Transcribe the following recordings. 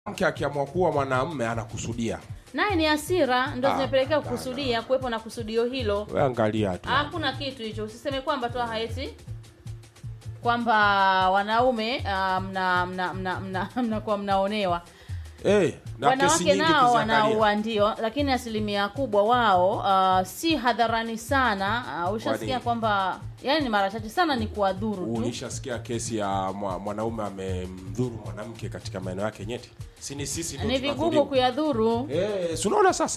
mke akiamua kuwa mwanamume anakusudia naye ni hasira ndo Ah, zimepelekea hapana. kukusudia kuwepo na kusudio hilo we angalia tu hakuna kitu hicho usiseme kwamba tu haeti kwamba wanaume ah, mna mna mna mna mnakuwa mnaonewa Eh, na kesi wanawake nyingi nao ukiziangalia. wanaua ndio lakini asilimia kubwa wao ah, si hadharani sana uh, ushasikia Kwani- kwamba yani ni mara chache sana ni kuwadhuru tu ulishasikia kesi ya mwa- mwanaume amemdhuru mwanamke katika maeneo yake nyeti si ni sisi ndio ni vigumu tunadhuriwa? kuyadhuru Eh, si unaona sasa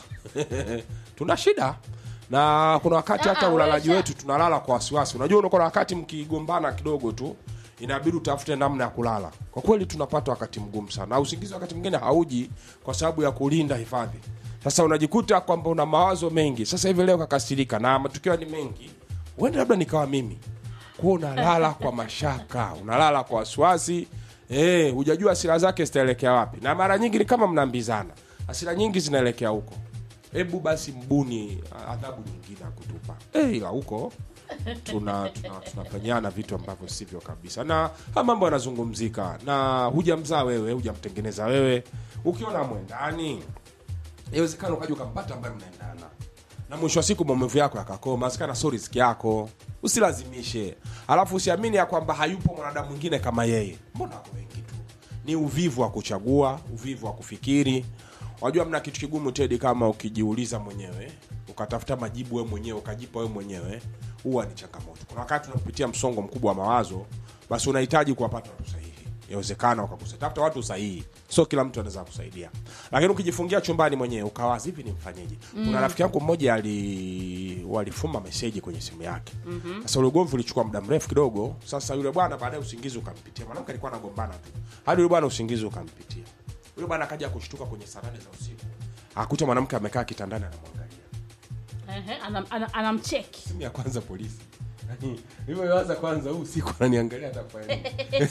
tuna shida na kuna wakati hata Ah, ulalaji wewe wetu tunalala kwa wasiwasi unajua unakuwa na wakati mkigombana kidogo tu inabidi utafute namna ya kulala kwa kweli tunapata wakati mgumu sana na usingizi wakati mwingine hauji kwa sababu ya kulinda hifadhi sasa unajikuta kwamba una mawazo mengi sasa hivi leo kakasirika na matukio ni mengi huenda labda nikawa mimi kuwa unalala kwa mashaka unalala kwa wasiwasi eh, hujajua hasira zake zitaelekea wapi na mara nyingi ni kama mnaambizana hasira nyingi zinaelekea huko hebu basi mbuni ah, adhabu nyingine ya kutupa eh, ila huko tuna tuna- tunafanyana vitu ambavyo sivyo kabisa na haya mambo yanazungumzika na hujamzaa wewe hujamtengeneza wewe ukiona mwendani inawezekana ukaja ukampata ambaye mnaendana na mwisho wa siku maumivu yako yakakoma sikana sio riziki yako usilazimishe alafu usiamini ya kwamba hayupo mwanadamu mwingine kama yeye mbona wako wengi tu ni uvivu wa kuchagua uvivu wa kufikiri wajua mna kitu kigumu tedi kama ukijiuliza mwenyewe ukatafuta majibu wewe mwenyewe ukajipa wewe mwenyewe huwa ni changamoto kuna wakati unapitia msongo mkubwa wa mawazo basi unahitaji kuwapata watu sahihi yawezekana wakakusaidia tafuta watu sahihi sio kila mtu anaweza kusaidia lakini ukijifungia chumbani mwenyewe ukawazi hivi nimfanyeje kuna rafiki yangu mmoja ali walifuma meseji kwenye simu yake sasa ule ugomvi ulichukua muda mrefu kidogo sasa yule bwana baadaye usingizi ukampitia mwanamke alikuwa anagombana tu hadi yule bwana usingizi ukampitia yule bwana akaja kushtuka kwenye saa nane za usiku akuta mwanamke amekaa kitandani anamwangalia Ehe, anam- ana- anamcheki simu ya kwanza polisi Yaani, nilivyoanza kwanza huu usiku ananiangalia atafanya nini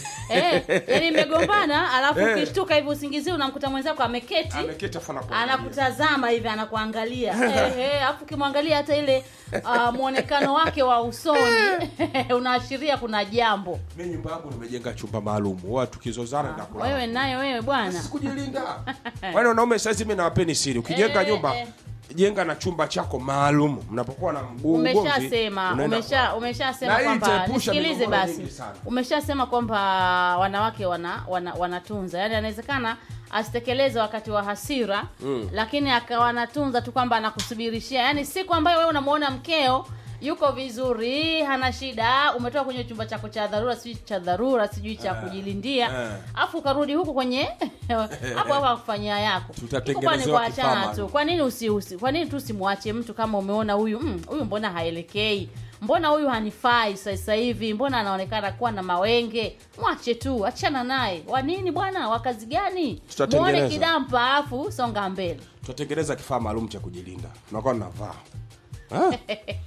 Eh, yani mmegombana alafu Eh. ukishtuka hivi usingizi unamkuta mwenzako ameketi ameketi afu anakuangalia. anakutazama hivi anakuangalia Ehe, alafu ukimwangalia hata ile uh, mwonekano wake wa usoni unaashiria kuna jambo mi nyumba yangu nimejenga chumba maalum huwa tukizozana ndakula wewe nayo wewe bwana kujilinda wale wanaume saizi mi nawapeni siri ukijenga Eh, nyumba eh. jenga na chumba chako maalum mnapokuwa na mguu ugomvi, umeshasema unaenda umesha kwa- umeshasema Na hii kwamba itaepusha nisikilize migogoro basi mingi sana. umeshasema kwamba wanawake wana, wana, wanatunza yaani anawezekana asitekeleze wakati wa hasira mm. lakini akawa anatunza tu kwamba anakusubirishia yaani siku ambayo wewe unamwona mkeo yuko vizuri hana shida umetoka kwenye chumba chako cha dharura sijui cha dharura sijui cha kujilindia eh. afu ukarudi huku kwenye hapo hapo akufanyia yako Tutatengenezewa Iko kwani kifaa kuachana maalum. tu kwa nini usiusi kwa nini tu simwache mtu kama umeona huyu mm, huyu mbona haelekei mbona huyu hanifai sasa hivi mbona anaonekana kuwa na mawenge mwache tu achana naye wa nini bwana wa kazi gani Tutatengeneza. muone kidampa afu songa mbele tutatengeneza kifaa maalum cha kujilinda tunakuwa tunavaa Ah.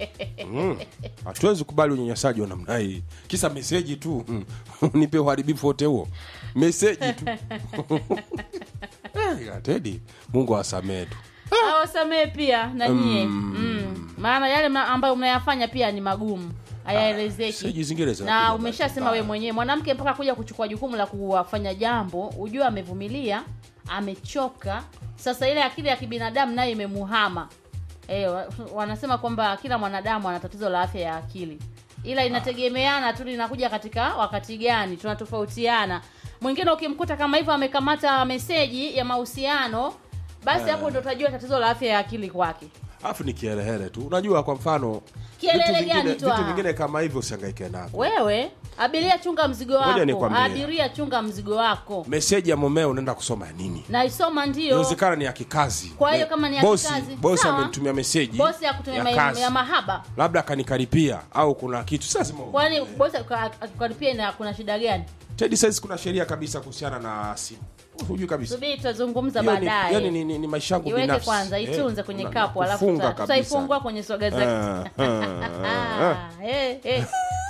Mm. hatuwezi kubali unyanyasaji wa namna hii kisa meseji tu mm. nipe uharibifu wote huo meseji tu Eh, ila Teddy, mungu awasamee tu awasamee pia na nyie mm. maana yale mna- ambayo mnayafanya pia ni magumu hayaelezeki meseji zingine na zinakuja umeshasema mbaya. we mwenyewe mwanamke mpaka kuja kuchukua jukumu la kuwafanya jambo ujue amevumilia amechoka sasa ile akili ya kibinadamu nayo imemuhama e, wanasema kwamba kila mwanadamu ana tatizo la afya ya akili ila inategemeana tu linakuja katika wakati gani tunatofautiana mwingine ukimkuta kama hivyo amekamata meseji ya mahusiano basi hapo ndo utajua tatizo la afya ya akili kwake alafu ni kiherehere tu unajua kwa mfano Kiherehere vitu vingine- gani tu vitu ah? vingine kama hivyo usihangaike navyo wewe abiria chunga mzigo Ngoja wako nikwambie. abiria chunga mzigo wako meseji ya mumeo unaenda kusoma ya nini naisoma ndio inawezekana ni ya kikazi Kwa hiyo Me- kama ni ya bosi, kikazi, bosi sawa. amenitumia meseji bosi ya kutumia ma- kazi. ya mahaba labda akanikaripia au kuna kitu sasa lazima kwani bosi akikaripia na kuna shida gani Teddy says kuna sheria kabisa kuhusiana na simu hujui kabisa subiri tutazungumza Hiyo ni- baadaye yani ni, ni, ni maisha yangu iweke binafsi. kwanza Eh, itunze kwenye na- kapu alafu kufunga tuta- kabisa. tutaifungua kwenye swaga zake Ah, ah, ah. Ah, eh, eh.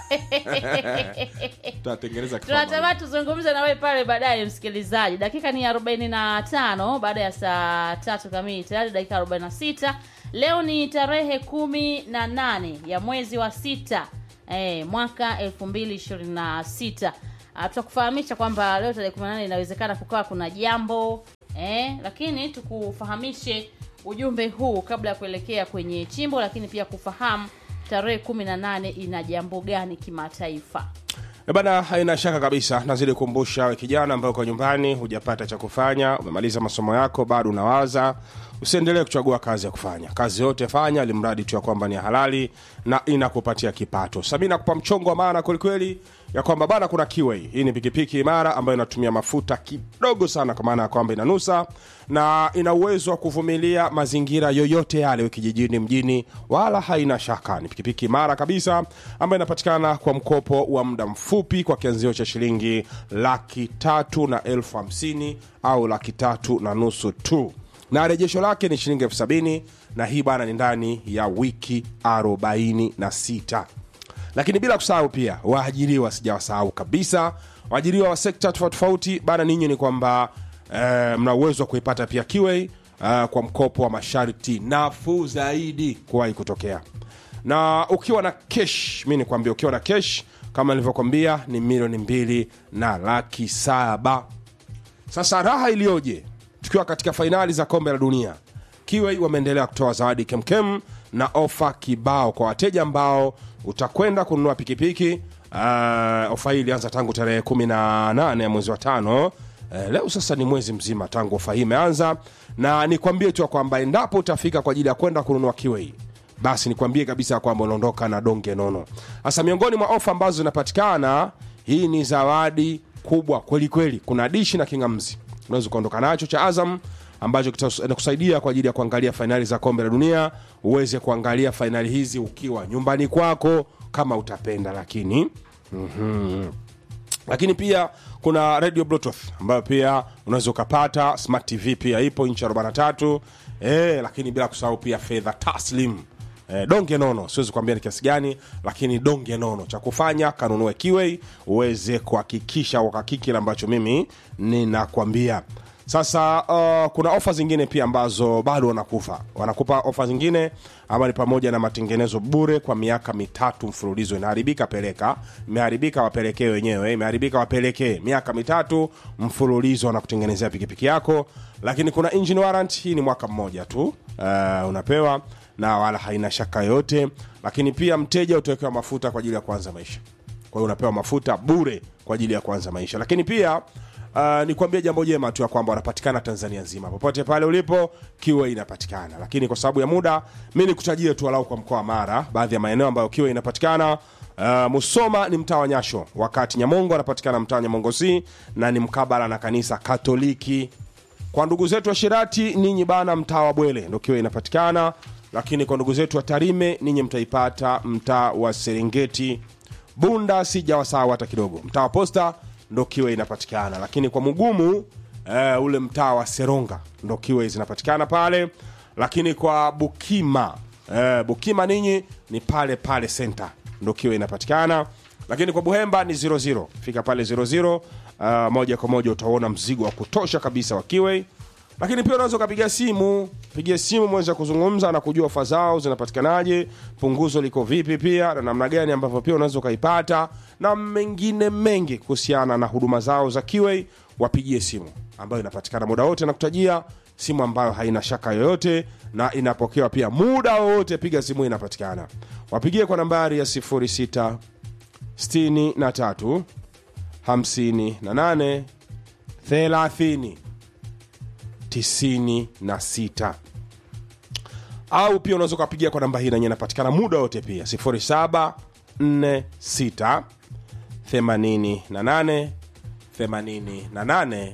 tutatengeneza kifaa maalum. tunatamani tuzungumze na wewe pale baadaye msikilizaji dakika ni 45 baada ya saa tatu kamili tayari dakika 46 leo ni tarehe kumi na nane ya mwezi wa sita eh, mwaka 2026 ah, tutakufahamisha kwamba leo tarehe 18 inawezekana kukawa kuna jambo eh, lakini tukufahamishe ujumbe huu kabla ya kuelekea kwenye chimbo, lakini pia kufahamu tarehe 18 ina jambo gani kimataifa. E bana, haina shaka kabisa. Nazidi kukumbusha we kijana ambaye uko nyumbani, hujapata cha kufanya, umemaliza masomo yako, bado unawaza, usiendelee kuchagua kazi ya kufanya. Kazi yote fanya, limradi tu ya kwamba ni halali na inakupatia kipato. Sami nakupa mchongo wa maana kwelikweli ya kwamba bana, kuna Kiway. Hii ni pikipiki imara ambayo inatumia mafuta kidogo sana, kwa maana ya kwamba inanusa na ina uwezo wa kuvumilia mazingira yoyote yale, we kijijini, mjini, wala haina shaka. Ni pikipiki imara kabisa ambayo inapatikana kwa mkopo wa muda mfupi kwa kianzio cha shilingi laki tatu na elfu hamsini au laki tatu na nusu tu na rejesho lake ni shilingi elfu sabini na hii bana ni ndani ya wiki 46 lakini bila kusahau pia waajiriwa sijawasahau kabisa waajiriwa wa sekta tofauti tofauti bana ninyi ni kwamba eh, mna uwezo wa kuipata pia kiwei uh, kwa mkopo wa masharti nafuu zaidi kuwahi kutokea na ukiwa na kesh mi nikwambia ukiwa na kesh kama nilivyokwambia ni milioni mbili na laki saba sasa raha iliyoje tukiwa katika fainali za kombe la dunia kiwei wameendelea kutoa zawadi kemkem na ofa kibao kwa wateja ambao utakwenda kununua pikipiki uh, ofa hii ilianza tangu tarehe 18 ya mwezi wa tano Uh, leo sasa ni mwezi mzima tangu ofa hii imeanza na nikwambie tu ya kwamba endapo utafika kwa ajili ya kwenda kununua kiwei basi nikwambie kabisa ya kwamba unaondoka na donge nono sasa miongoni mwa ofa ambazo zinapatikana hii ni zawadi kubwa kweli kweli kuna dishi na kingamzi unaweza ukaondoka nacho cha azam ambacho kitakusaidia kwa ajili ya kuangalia fainali za kombe la dunia uweze kuangalia fainali hizi ukiwa nyumbani kwako kama utapenda lakini mm-hmm lakini pia kuna radio bluetooth ambayo pia unaweza ukapata smart tv pia ipo inchi 43 e, lakini bila kusahau pia fedha taslim e, donge nono siwezi kuambia ni kiasi gani lakini donge nono cha kufanya kanunue kiwei uweze kuhakikisha wakaki kile ambacho mimi ninakwambia sasa uh, kuna ofa zingine pia ambazo bado wanakufa wanakupa ofa zingine ama ni pamoja na matengenezo bure kwa miaka mitatu mfululizo inaharibika peleka imeharibika wapelekee wenyewe imeharibika wapelekee miaka mitatu mfululizo wanakutengenezea pikipiki yako lakini kuna engine warrant hii ni mwaka mmoja tu uh, unapewa na wala haina shaka yoyote lakini pia mteja utawekewa mafuta kwa ajili ya kuanza maisha kwa hiyo unapewa mafuta bure kwa ajili ya kuanza maisha lakini pia Uh, ni kuambia jambo jema tu ya kwamba wanapatikana tanzania nzima popote pale ulipo kiwe inapatikana lakini kwa sababu ya muda mi nikutajie tu walau kwa mkoa wa mara baadhi ya maeneo ambayo kiwe inapatikana uh, musoma ni mtaa wa nyasho wakati nyamongo anapatikana mtaa wa nyamongo c na ni mkabala na kanisa katoliki kwa ndugu zetu wa shirati ninyi bana mtaa wa bwele ndo kiwe inapatikana lakini kwa ndugu zetu wa tarime ninyi mtaipata mtaa wa serengeti bunda sijawasahau hata kidogo mtaa wa posta ndo kiwe inapatikana lakini kwa mugumu uh, ule mtaa wa seronga ndo kiwe zinapatikana pale lakini kwa bukima uh, bukima ninyi ni pale pale senta ndo kiwe inapatikana lakini kwa buhemba ni 00 fika pale 00 uh, moja kwa moja utaona mzigo wa kutosha kabisa wa kiwe lakini pia unaweza ukapiga simu pigia simu mweze kuzungumza na kujua ofa zao zinapatikanaje punguzo liko vipi pia na namna gani ambavyo pia unaweza ukaipata na mengine mengi kuhusiana na huduma zao za kiwei wapigie simu ambayo inapatikana muda wote na kutajia simu ambayo haina shaka yoyote na inapokewa pia muda wowote piga simu inapatikana wapigie kwa nambari ya 06 63 58 30 96 au pia unaweza ukapigia kwa namba hii nanye inapatikana muda wote pia 0746 88 88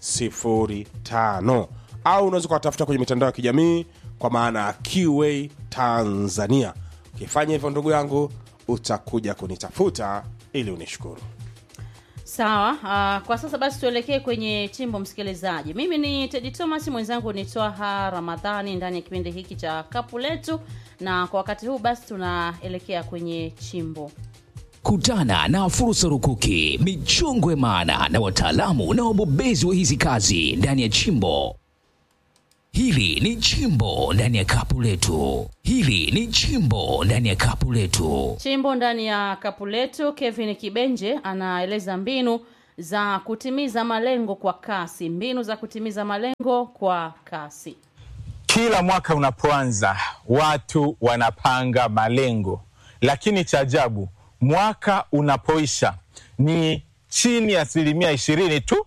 05 au unaweza ukawatafuta kwenye mitandao ya kijamii kwa maana ya QA Tanzania. Ukifanya hivyo, ndugu yangu, utakuja kunitafuta ili unishukuru. Sawa. Uh, kwa sasa basi tuelekee kwenye chimbo, msikilizaji. Mimi ni Tedi Thomas, mwenzangu ni Twaha Ramadhani ndani ya kipindi hiki cha kapu letu, na kwa wakati huu basi tunaelekea kwenye chimbo. Kutana na fursa rukuki, michongwe maana na wataalamu na wabobezi wa hizi kazi ndani ya chimbo. Hili ni chimbo ndani ya kapu letu. Hili ni chimbo ndani ya kapu letu. Chimbo ndani ya kapu letu. Kevin Kibenje anaeleza mbinu za kutimiza malengo kwa kasi, mbinu za kutimiza malengo kwa kasi. Kila mwaka unapoanza watu wanapanga malengo, lakini cha ajabu, mwaka unapoisha ni chini ya asilimia ishirini tu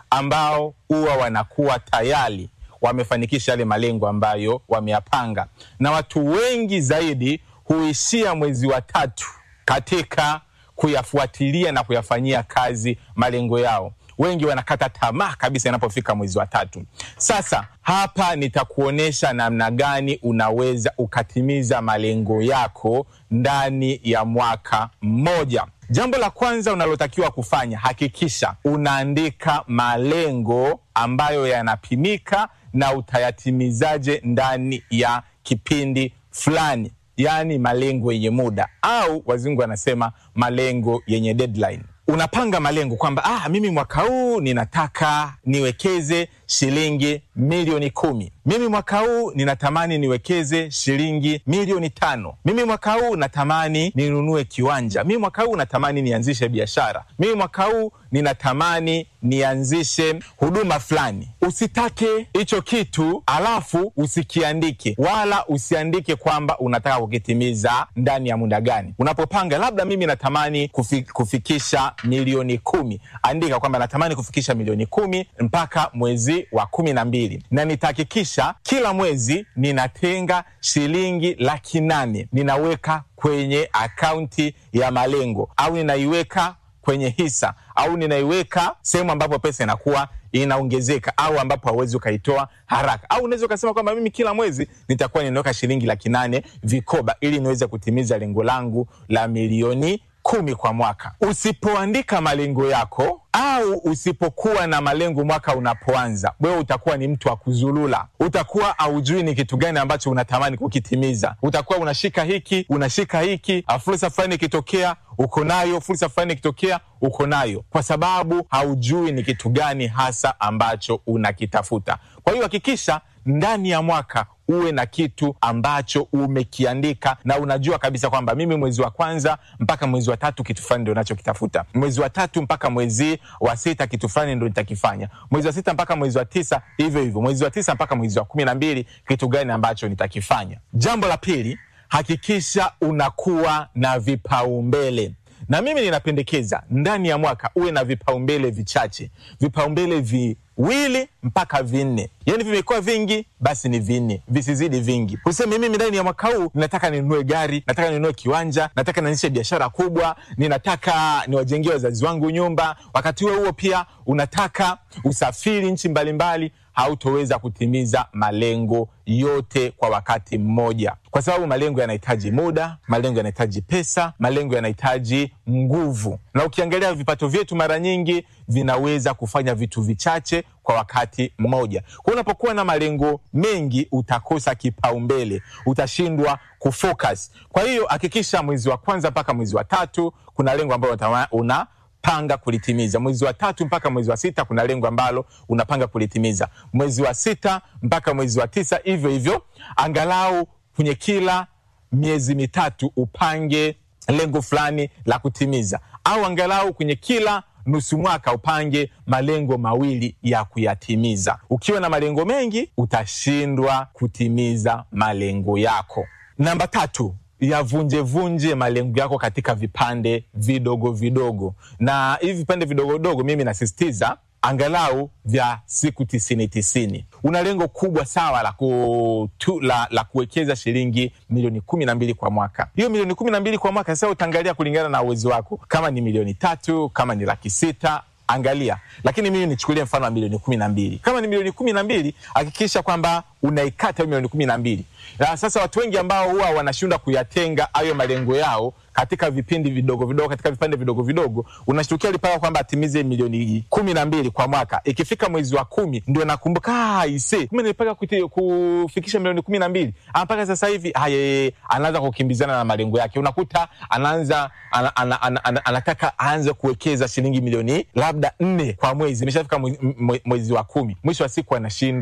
ambao huwa wanakuwa tayari wamefanikisha yale malengo ambayo wameyapanga, na watu wengi zaidi huishia mwezi wa tatu katika kuyafuatilia na kuyafanyia kazi malengo yao. Wengi wanakata tamaa kabisa inapofika mwezi wa tatu. Sasa hapa nitakuonyesha namna gani unaweza ukatimiza malengo yako ndani ya mwaka mmoja. Jambo la kwanza unalotakiwa kufanya, hakikisha unaandika malengo ambayo yanapimika na utayatimizaje ndani ya kipindi fulani, yaani malengo yenye muda au wazungu wanasema malengo yenye deadline. Unapanga malengo kwamba ah, mimi mwaka huu ninataka niwekeze shilingi milioni kumi. Mimi mwaka huu ninatamani niwekeze shilingi milioni tano. Mimi mwaka huu natamani ninunue kiwanja. Mimi mwaka huu natamani nianzishe biashara. Mimi mwaka huu ninatamani nianzishe huduma fulani. Usitake hicho kitu alafu usikiandike, wala usiandike kwamba unataka kukitimiza ndani ya muda gani. Unapopanga labda mimi natamani kufi, kufikisha milioni kumi, andika kwamba natamani kufikisha milioni kumi mpaka mwezi wa kumi na mbili na nitahakikisha kila mwezi ninatenga shilingi laki nane ninaweka kwenye akaunti ya malengo au ninaiweka kwenye hisa au ninaiweka sehemu ambapo pesa inakuwa inaongezeka au ambapo hauwezi ukaitoa haraka, au unaweza ukasema kwamba mimi kila mwezi nitakuwa ninaweka shilingi laki nane vikoba ili niweze kutimiza lengo langu la milioni kumi kwa mwaka. Usipoandika malengo yako au usipokuwa na malengo mwaka unapoanza, wewe utakuwa ni mtu wa kuzulula. Utakuwa haujui ni kitu gani ambacho unatamani kukitimiza. Utakuwa unashika hiki unashika hiki, fursa fulani ikitokea uko nayo, fursa fulani ikitokea uko nayo, kwa sababu haujui ni kitu gani hasa ambacho unakitafuta. Kwa hiyo hakikisha ndani ya mwaka uwe na kitu ambacho umekiandika na unajua kabisa kwamba mimi mwezi wa kwanza mpaka mwezi wa tatu kitu fulani ndo nachokitafuta, mwezi wa tatu mpaka mwezi wa sita kitu fulani ndo nitakifanya, mwezi wa sita mpaka mwezi wa tisa hivyo hivyo, mwezi wa tisa mpaka mwezi wa kumi na mbili kitu gani ambacho nitakifanya. Jambo la pili, hakikisha unakuwa na vipaumbele na mimi ninapendekeza ndani ya mwaka uwe na vipaumbele vichache, vipaumbele viwili mpaka vinne. Yani vimekuwa vingi, basi ni vinne, visizidi vingi. Useme mimi ndani ya mwaka huu ninataka ninunue gari, nataka ninunue kiwanja, nataka nianzishe biashara kubwa, ninataka niwajengee wazazi wangu nyumba. Wakati huo huo pia unataka usafiri nchi mbalimbali hautoweza kutimiza malengo yote kwa wakati mmoja, kwa sababu malengo yanahitaji muda, malengo yanahitaji pesa, malengo yanahitaji nguvu. Na ukiangalia vipato vyetu mara nyingi vinaweza kufanya vitu vichache kwa wakati mmoja. Kwa unapokuwa na malengo mengi, utakosa kipaumbele, utashindwa kufocus. Kwa hiyo hakikisha mwezi wa kwanza mpaka mwezi wa tatu kuna lengo ambalo una panga kulitimiza. Mwezi wa tatu mpaka mwezi wa sita kuna lengo ambalo unapanga kulitimiza. Mwezi wa sita mpaka mwezi wa tisa hivyo hivyo, angalau kwenye kila miezi mitatu upange lengo fulani la kutimiza, au angalau kwenye kila nusu mwaka upange malengo mawili ya kuyatimiza. Ukiwa na malengo mengi, utashindwa kutimiza malengo yako. Namba tatu, yavunjevunje malengo yako katika vipande vidogo vidogo, na hivi vipande vidogo vidogo, mimi nasisitiza angalau vya siku tisini tisini. Una lengo kubwa sawa la, ku, tu, la, la kuwekeza shilingi milioni kumi na mbili kwa mwaka. Hiyo milioni kumi na mbili kwa mwaka sasa utaangalia kulingana na uwezo wako, kama ni milioni tatu, kama ni laki sita angalia, lakini mimi nichukulie mfano wa milioni kumi na mbili. Kama ni milioni kumi na mbili, hakikisha kwamba unaikata hiyo milioni kumi na mbili. Na sasa watu wengi ambao huwa wanashindwa kuyatenga hayo malengo yao katika vipindi vidogo vidogo, katika vipande vidogo vidogo, unashtukia alipanga kwamba atimize milioni kumi na mbili kwa mwaka. Ikifika mwezi wa kumi ndio nakumbuka, ah, ise kumbe nilipanga kufikisha milioni kumi na mbili mpaka sasa hivi haya, anaanza kukimbizana na malengo yake. Unakuta anaanza ana, ana, ana, ana, anataka aanze kuwekeza shilingi milioni labda nne kwa mwezi, imeshafika mwezi, mwezi wa kumi, mwisho wa siku anashindwa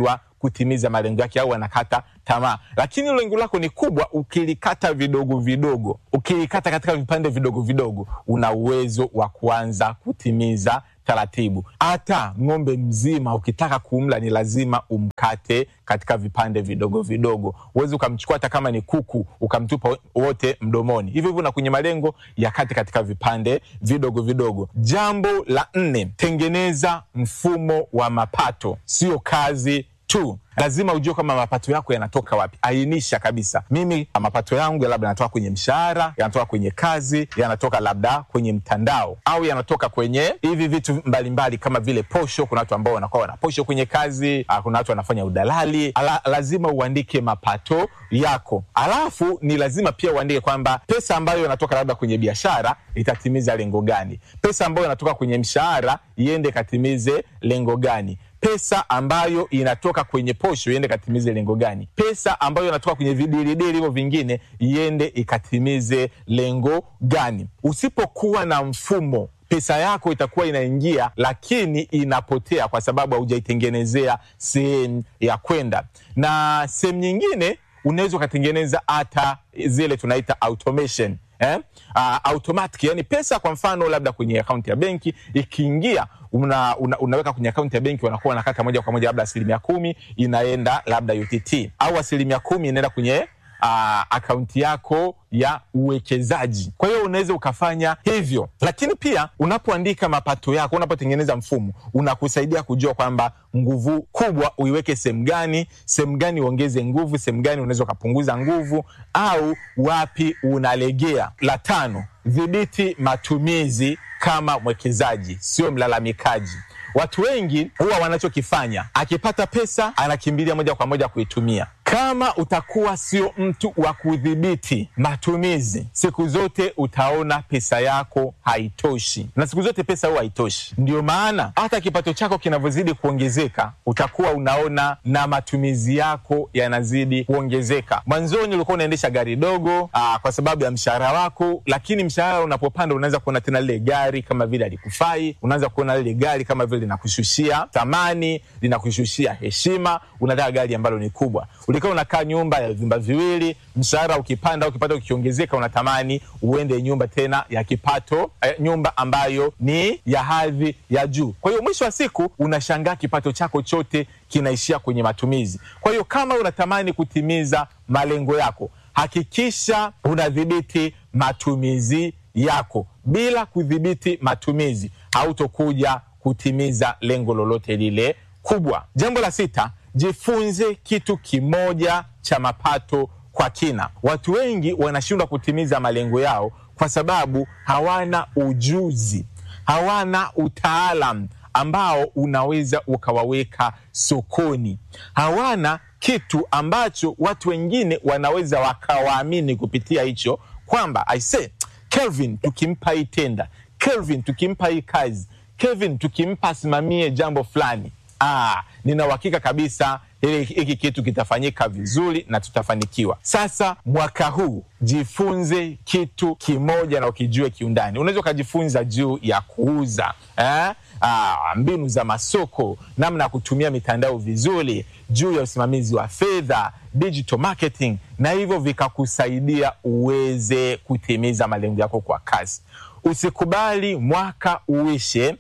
kutimiza malengo yake au anakata tamaa. Lakini lengo lako ni kubwa, ukilikata vidogo vidogo, ukilikata katika vipande vidogo vidogo, una uwezo wa kuanza kutimiza taratibu. Hata ng'ombe mzima ukitaka kumla ni lazima umkate katika vipande vidogo vidogo. Huwezi ukamchukua hata kama ni kuku ukamtupa wote mdomoni. Hivyo hivyo na kwenye malengo yakate katika vipande vidogo vidogo. Jambo la nne, tengeneza mfumo wa mapato, sio kazi tu lazima ujue kama mapato yako yanatoka wapi. Ainisha kabisa, mimi mapato yangu labda yanatoka kwenye mshahara, yanatoka kwenye kazi, yanatoka labda kwenye mtandao, au yanatoka kwenye hivi vitu mbalimbali mbali, kama vile posho. Kuna watu ambao wanakuwa wana posho kwenye kazi, ah, kuna watu wanafanya udalali. Ala, lazima uandike mapato yako, alafu ni lazima pia uandike kwamba pesa ambayo inatoka labda kwenye biashara itatimiza lengo gani, pesa ambayo inatoka kwenye mshahara iende ikatimize lengo gani pesa ambayo inatoka kwenye posho iende ikatimize lengo gani? Pesa ambayo inatoka kwenye vidilidili hivyo vingine iende ikatimize lengo gani? Usipokuwa na mfumo pesa yako itakuwa inaingia lakini inapotea kwa sababu haujaitengenezea sehemu ya kwenda. Na sehemu nyingine unaweza ukatengeneza hata zile tunaita automation eh? Uh, automatic yani pesa kwa mfano labda kwenye akaunti ya benki ikiingia una, una, unaweka kwenye akaunti ya benki wanakuwa wanakata moja kwa moja labda asilimia kumi inaenda labda UTT au asilimia kumi inaenda kwenye uh, akaunti yako ya uwekezaji. Kwa hiyo unaweza ukafanya hivyo, lakini pia unapoandika mapato yako, unapotengeneza mfumo, unakusaidia kujua kwamba nguvu kubwa uiweke sehemu gani, sehemu gani uongeze nguvu, sehemu gani unaweza ukapunguza nguvu, au wapi unalegea. La tano, dhibiti matumizi kama mwekezaji, sio mlalamikaji. Watu wengi huwa wanachokifanya, akipata pesa anakimbilia moja kwa moja kuitumia. Kama utakuwa sio mtu wa kudhibiti matumizi, siku zote utaona pesa yako haitoshi, na siku zote pesa huwa haitoshi. Ndio maana hata kipato chako kinavyozidi kuongezeka, utakuwa unaona na matumizi yako yanazidi kuongezeka. Mwanzoni ulikuwa unaendesha gari dogo aa, kwa sababu ya mshahara wako, lakini mshahara unapopanda, unaanza kuona tena lile gari kama vile alikufai, unaanza kuona lile gari kama vile linakushushia thamani, linakushushia heshima, unataka gari ambalo ni kubwa ulikaa unakaa nyumba ya vyumba viwili, mshahara ukipanda au kipato kikiongezeka, unatamani uende nyumba tena ya kipato eh, nyumba ambayo ni ya hadhi ya juu. Kwa hiyo mwisho wa siku unashangaa kipato chako chote kinaishia kwenye matumizi. Kwa hiyo kama unatamani kutimiza malengo yako, hakikisha unadhibiti matumizi yako. Bila kudhibiti matumizi, hautokuja kutimiza lengo lolote lile kubwa. Jambo la sita, jifunze kitu kimoja cha mapato kwa kina. Watu wengi wanashindwa kutimiza malengo yao kwa sababu hawana ujuzi, hawana utaalam ambao unaweza ukawaweka sokoni, hawana kitu ambacho watu wengine wanaweza wakawaamini kupitia hicho, kwamba aise, Kelvin tukimpa hii tenda, Kelvin tukimpa hii kazi, Kelvin tukimpa asimamie jambo fulani Ah, nina uhakika kabisa hiki kitu kitafanyika vizuri na tutafanikiwa. Sasa mwaka huu jifunze kitu kimoja na ukijue kiundani. Unaweza ukajifunza juu ya kuuza eh? Ah, mbinu za masoko, namna ya kutumia mitandao vizuri, juu ya usimamizi wa fedha, digital marketing, na hivyo vikakusaidia uweze kutimiza malengo yako kwa kasi. Usikubali mwaka uishe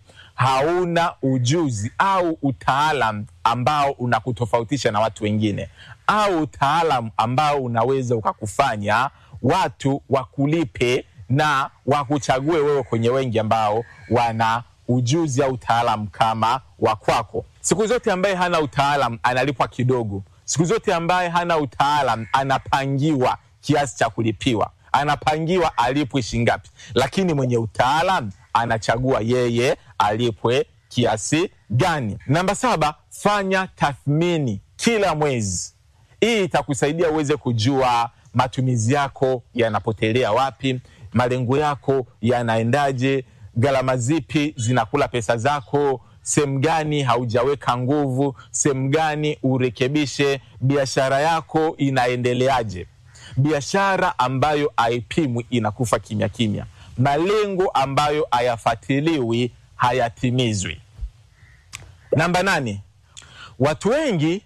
hauna ujuzi au utaalam ambao unakutofautisha na watu wengine au utaalam ambao unaweza ukakufanya watu wakulipe na wakuchague wewe kwenye wengi ambao wana ujuzi au utaalam kama wa kwako. Siku zote ambaye hana utaalam analipwa kidogo. Siku zote ambaye hana utaalam anapangiwa kiasi cha kulipiwa, anapangiwa alipwe shingapi, lakini mwenye utaalam anachagua yeye alipwe kiasi gani. Namba saba, fanya tathmini kila mwezi. Hii itakusaidia uweze kujua matumizi yako yanapotelea wapi, malengo yako yanaendaje, gharama zipi zinakula pesa zako, sehemu gani haujaweka nguvu, sehemu gani urekebishe, biashara yako inaendeleaje. Biashara ambayo haipimwi inakufa kimya kimya malengo ambayo hayafuatiliwi hayatimizwi. Namba nane, watu wengi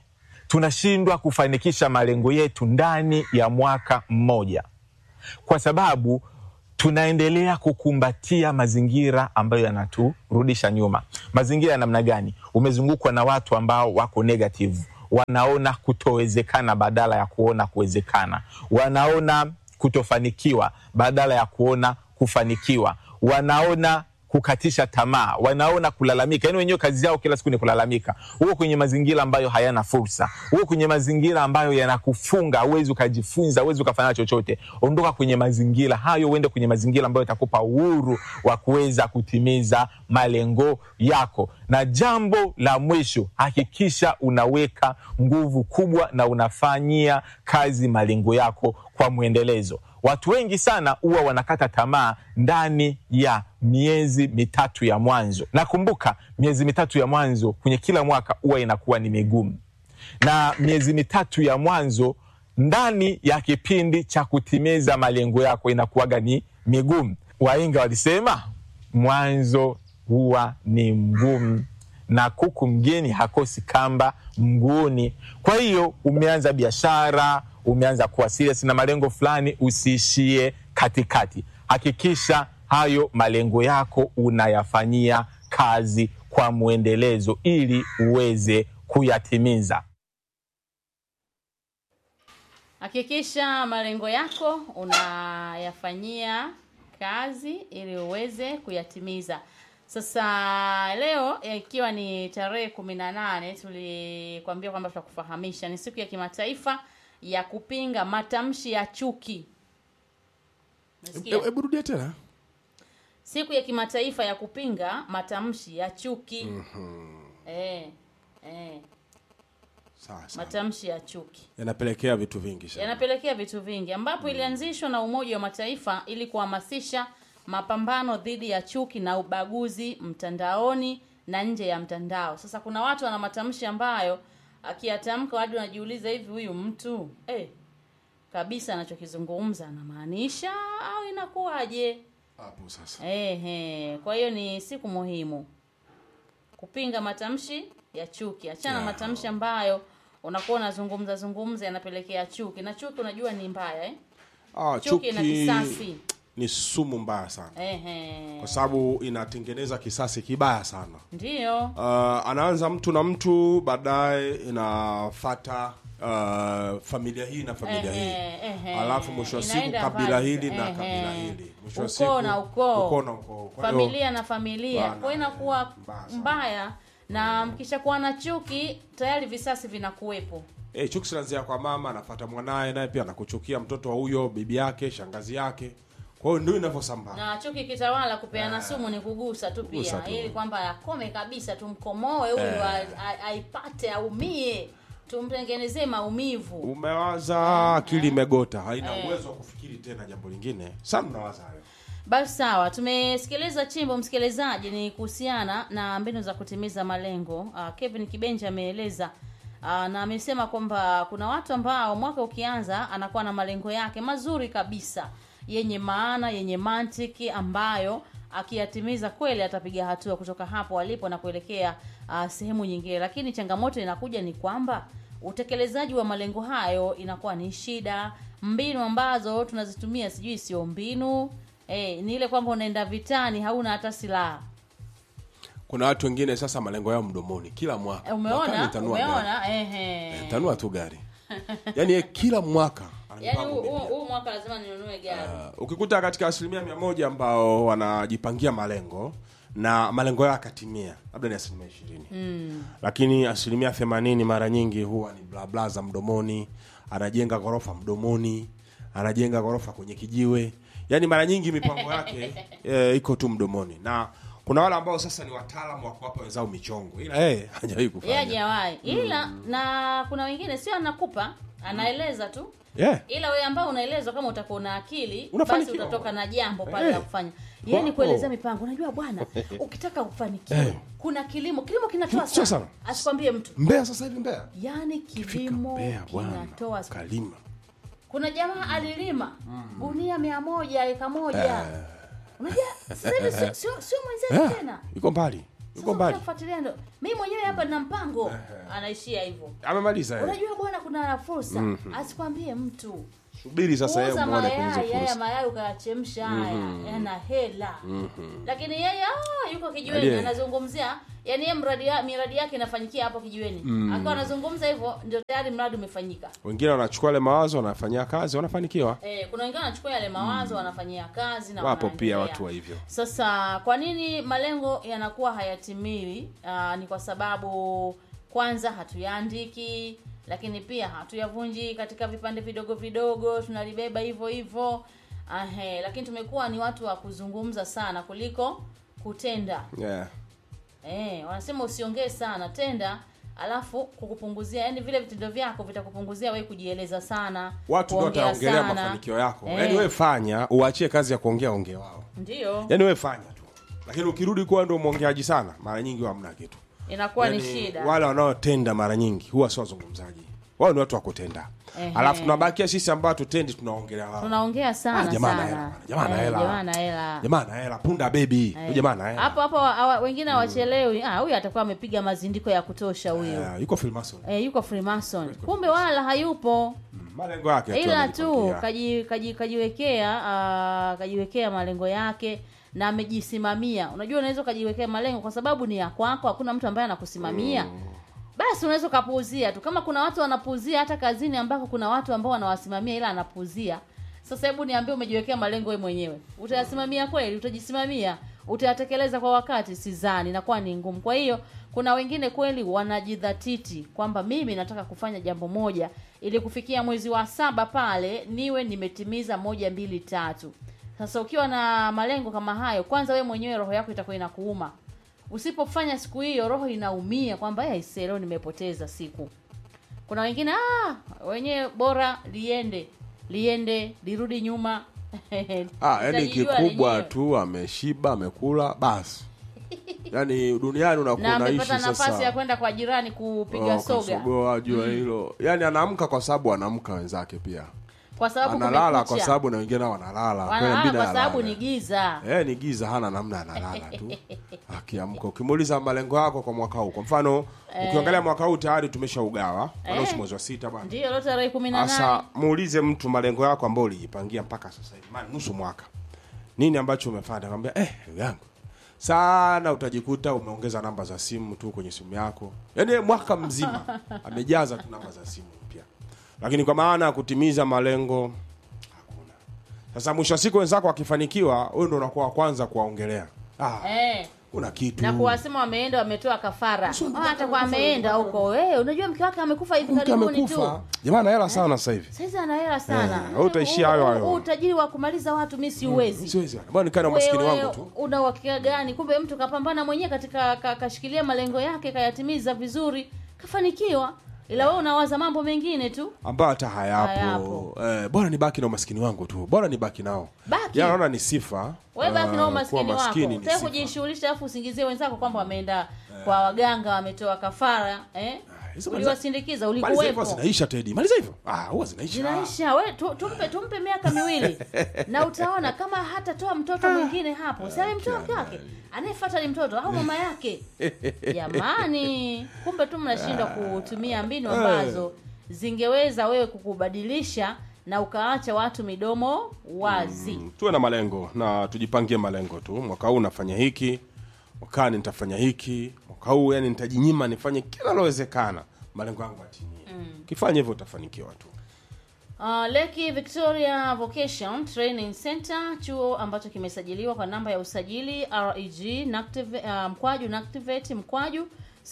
tunashindwa kufanikisha malengo yetu ndani ya mwaka mmoja kwa sababu tunaendelea kukumbatia mazingira ambayo yanaturudisha nyuma. Mazingira ya namna gani? Umezungukwa na watu ambao wako negative, wanaona kutowezekana badala ya kuona kuwezekana, wanaona kutofanikiwa badala ya kuona kufanikiwa, wanaona kukatisha tamaa, wanaona kulalamika. Yani wenyewe kazi yao kila siku ni kulalamika. Huko kwenye mazingira ambayo hayana fursa, huko kwenye mazingira ambayo yanakufunga, huwezi ukajifunza, huwezi ukafanya chochote. Ondoka kwenye mazingira hayo, uende kwenye mazingira ambayo yatakupa uhuru wa kuweza kutimiza malengo yako. Na jambo la mwisho, hakikisha unaweka nguvu kubwa na unafanyia kazi malengo yako kwa mwendelezo. Watu wengi sana huwa wanakata tamaa ndani ya miezi mitatu ya mwanzo. Nakumbuka miezi mitatu ya mwanzo kwenye kila mwaka huwa inakuwa ni migumu, na miezi mitatu ya mwanzo ndani ya kipindi cha kutimiza malengo yako inakuwaga ni migumu. Wainga walisema mwanzo huwa ni mgumu na kuku mgeni hakosi kamba mguuni. Kwa hiyo umeanza biashara, umeanza kuwa serious na malengo fulani, usiishie katikati. Hakikisha hayo malengo yako unayafanyia kazi kwa mwendelezo ili uweze kuyatimiza. Hakikisha malengo yako unayafanyia kazi ili uweze kuyatimiza. Sasa leo ikiwa ni tarehe kumi na nane tulikwambia kwamba tutakufahamisha ni siku ya kimataifa ya kupinga matamshi ya chuki. Umesikia? hebu rudia tena Siku ya kimataifa ya kupinga matamshi ya chuki. Eh, eh, sawa sawa matamshi ya chuki. yanapelekea vitu vingi sana yanapelekea vitu vingi ambapo ilianzishwa na Umoja wa Mataifa ili kuhamasisha mapambano dhidi ya chuki na ubaguzi mtandaoni na nje ya mtandao. Sasa kuna watu wana matamshi ambayo akiyatamka hadi unajiuliza hivi huyu mtu eh, kabisa anachokizungumza anamaanisha au inakuwaje? hapo sasa Ehe, kwa hiyo ni siku muhimu kupinga matamshi ya chuki. Achana na Yeah. matamshi ambayo unakuwa unazungumza zungumza yanapelekea chuki, na chuki unajua ni mbaya eh? ah, Chuki na kisasi. ni sumu mbaya sana Ehe, kwa sababu inatengeneza kisasi kibaya sana ndiyo uh, anaanza mtu na mtu baadaye inafata uh, familia hii na familia Ehe, hii ehe. alafu mwisho wa siku Inaenda kabila mbali. hili na Ehe. kabila hili mwisho wa Ukoo siku na ukoo. ukoo na ukoo Kwa hiyo, familia na familia, Bana, kwa hiyo inakuwa mbaya sana. mbaya, na mkishakuwa na chuki tayari visasi vinakuwepo. eh, chuki zinaanzia kwa mama anafata mwanaye naye pia anakuchukia mtoto wa huyo bibi yake shangazi yake kwa hiyo ndio inavyosambaa na chuki kitawala kupeana sumu ni kugusa tu Kugusa pia tu. ili kwamba akome kabisa tumkomoe huyu a- a- aipate aumie tumtengenezee maumivu umewaza akili imegota haina uwezo wa kufikiri tena jambo lingine sana mnawaza hayo basi sawa tumesikiliza chimbo msikilizaji ni kuhusiana na mbinu za kutimiza malengo uh, kevin kibenja ameeleza uh, na amesema kwamba kuna watu ambao mwaka ukianza anakuwa na malengo yake mazuri kabisa yenye maana yenye mantiki ambayo akiyatimiza kweli atapiga hatua kutoka hapo alipo na kuelekea uh, sehemu nyingine lakini changamoto inakuja ni kwamba utekelezaji wa malengo hayo inakuwa ni shida mbinu ambazo tunazitumia sijui sio mbinu eh, ni ile kwamba unaenda vitani hauna hata silaha kuna watu wengine sasa malengo yao mdomoni kila mwaka Eh, Mwakani umeona nitanunua gari. umeona ehe tanua tu gari yaani yeye kila mwaka ana yaani mipango huu- huu mipya. huu mwaka lazima ninunue gari Uh, ukikuta katika asilimia mia moja ambao wanajipangia malengo na malengo yao yakatimia labda ni asilimia ishirini mm. lakini asilimia themanini mara nyingi huwa ni blabla za mdomoni anajenga ghorofa mdomoni anajenga ghorofa kwenye kijiwe yaani mara nyingi mipango yake eh, iko tu mdomoni na kuna wale ambao sasa ni wataalamu wa kuwapa wenzao michongo ila yeye hajawahi yeye kufanya hajawahi ila na kuna wengine sio anakupa anaeleza tu yeah. ila wewe ambao unaelezwa kama utakuwa na akili basi Unafanikiwa. utatoka na jambo pale Eh. la kufanya yeye ni Wapo. kuelezea mipango unajua bwana ukitaka kufanikiwa Eh. kuna kilimo kilimo kinatoa Sio sana sana. asikwambie mtu Mbeya sasa hivi Mbeya yaani Fika kilimo Mbeya bwana kinatoa sana. kalima kuna jamaa alilima gunia mia moja eka moja unajua sasa hivi sio- sio sio mwenzetu Eh, tena iko mbali Yuko mbali. kufuatilia ndo mimi mwenyewe hapa nina mpango anaishia hivyo amemaliza yeye. unajua bwana kuna fursa asikwambie mtu subiri sasa yeye kuuza muone kwenye mayai hizo haya fursa mayai ukayachemsha haya yana hela lakini yeye ah, yuko kijiweni Aliye. anazungumzia yani yeye mradi ya, miradi yake inafanyikia hapo kijiweni akiwa anazungumza hivyo ndio tayari mradi umefanyika wengine wanachukua ile mawazo wanafanyia kazi wanafanikiwa Eh, kuna wengine wanachukua yale mawazo wanafanyia kazi na wapo pia wanaendelea. watu wa hivyo Sasa kwa nini malengo yanakuwa hayatimiwi? Aa, ni kwa sababu kwanza hatuyaandiki, lakini pia hatuyavunji katika vipande vidogo vidogo, tunalibeba hivyo hivyo. Ahe, lakini tumekuwa ni watu wa kuzungumza sana kuliko kutenda. yeah. Eh, wanasema usiongee sana, tenda alafu kukupunguzia, yani vile vitendo vyako vitakupunguzia wewe kujieleza sana, watu ndio kuongea wataongelea sana. mafanikio yako Eh, yaani wewe fanya uachie kazi ya kuongea ongea wao ndio yaani wewe fanya tu lakini ukirudi kuwa ndo mwongeaji sana mara nyingi huwa hamna kitu inakuwa ni Yaani, shida. wale wanaotenda mara nyingi huwa sio wazungumzaji wao ni watu wa kutenda Ehe. alafu tunabakia sisi ambao tutendi tunaongelea wao tunaongea sana Ah, jamaa ana sana. hela, jamaa ana Eh, hela. jamaa ana hela. jamaa na hela punda bebi huyu jamaa na hela hapo hapo hawa- wengine hawachelewi ah huyu atakuwa amepiga mazindiko ya kutosha huyo Eh, yuko Freemason eh, yuko freemason kumbe wala hayupo malengo yake tu ila tu amejipangia. kaji, kaji, kajiwekea ah, kajiwekea malengo yake na amejisimamia unajua unaweza ukajiwekea malengo kwa sababu ni ya kwako hakuna mtu ambaye anakusimamia basi unaweza ukapuuzia tu kama kuna watu wanapuuzia hata kazini ambako kuna watu ambao wanawasimamia ila anapuuzia sasa hebu niambie umejiwekea malengo wewe mwenyewe utayasimamia kweli utajisimamia utayatekeleza kwa wakati sidhani inakuwa ni ngumu kwa hiyo kuna wengine kweli wanajidhatiti kwamba mimi nataka kufanya jambo moja ili kufikia mwezi wa saba pale niwe nimetimiza moja mbili tatu sasa ukiwa na malengo kama hayo kwanza wewe mwenyewe roho yako itakuwa inakuuma usipofanya siku hiyo roho inaumia kwamba "Eh, aisee, leo nimepoteza siku kuna wengine ah, wenyewe bora liende liende lirudi nyuma ah, yani Litajijua kikubwa lenyewe. tu ameshiba amekula basi yani duniani unakuwa na unaishi amepata nafasi ya sasa kwenda kwa jirani kupiga Oh, soga kasogoa jua hilo yani anaamka kwa sababu anaamka wenzake pia kwa sababu analala kwa kumekucha. sababu na wengine nao wanalala Kwa hiyo wanalala inabidi kwa sababu alale. ni giza Eh, ni giza hana namna analala tu akiamka ukimuuliza malengo yako kwa mwaka huu kwa mfano ukiangalia mwaka huu tayari tumeshaugawa maana Eh. si mwezi wa sita bwana ndiyo leo tarehe kumi na nane sasa muulize mtu malengo yako ambayo ulijipangia mpaka sasa hivi maana nusu mwaka nini ambacho umefanya akamwambia eh ndugu yangu sana utajikuta umeongeza namba za simu tu kwenye simu yako yaani mwaka mzima amejaza tu namba za simu mpya lakini kwa maana ya kutimiza malengo hakuna sasa mwisho wa siku wenzako wakifanikiwa wewe ndo unakuwa wa kwanza kuwaongelea ah, eh. kuna kitu na kuwasema wameenda wametoa kafara Sio, Ah, atakuwa ameenda huko eh, unajua mke wake amekufa hivi mke karibuni amekufa tu jamaa ana hela sana sasa hivi saizi ana hela sana Eh, wewe utaishia hayo Huu- hayo. huu utajiri wa kumaliza watu mi siuwezi siwezi bwana nikae na maskini Wewe wangu tu una uhakika gani kumbe mtu kapambana mwenyewe katika ka- kashikilia malengo yake kayatimiza vizuri kafanikiwa ila wewe unawaza mambo mengine tu ambayo hata hayapo, Hayapo. Eh, bora nibaki na umaskini wangu tu bora nibaki nao Baki. Ya, naona ni sifa wewe baki eh, na kuwa umaskini wako maskini ni utaka sifa. kujishughulisha alafu usingizie wenzako kwamba wameenda kwa waganga wametoa kafara eh? hizo uliwasindikiza Maliza hivyo ulikuwepo zinaisha Teddy maliza hivyo ah huwa zinaisha zinaisha we tu, tumpe tumpe miaka miwili na utaona kama hatatoa mtoto mwingine hapo si amemtoa mke wake anayefuata ni mtoto au mama yake jamani kumbe tu mnashindwa kutumia mbinu ambazo zingeweza wewe kukubadilisha na ukaacha watu midomo wazi tuwe na malengo na tujipangie malengo tu mwaka huu nafanya hiki mwakani nitafanya hiki mwaka huu yani nitajinyima nifanye kila lowezekana malengo yangu atimie ukifanya hivyo utafanikiwa tu Uh, Leki Victoria Vocation Training Center, chuo ambacho kimesajiliwa kwa namba ya usajili REG Nactive, uh, mkwaju Nactivate mkwaju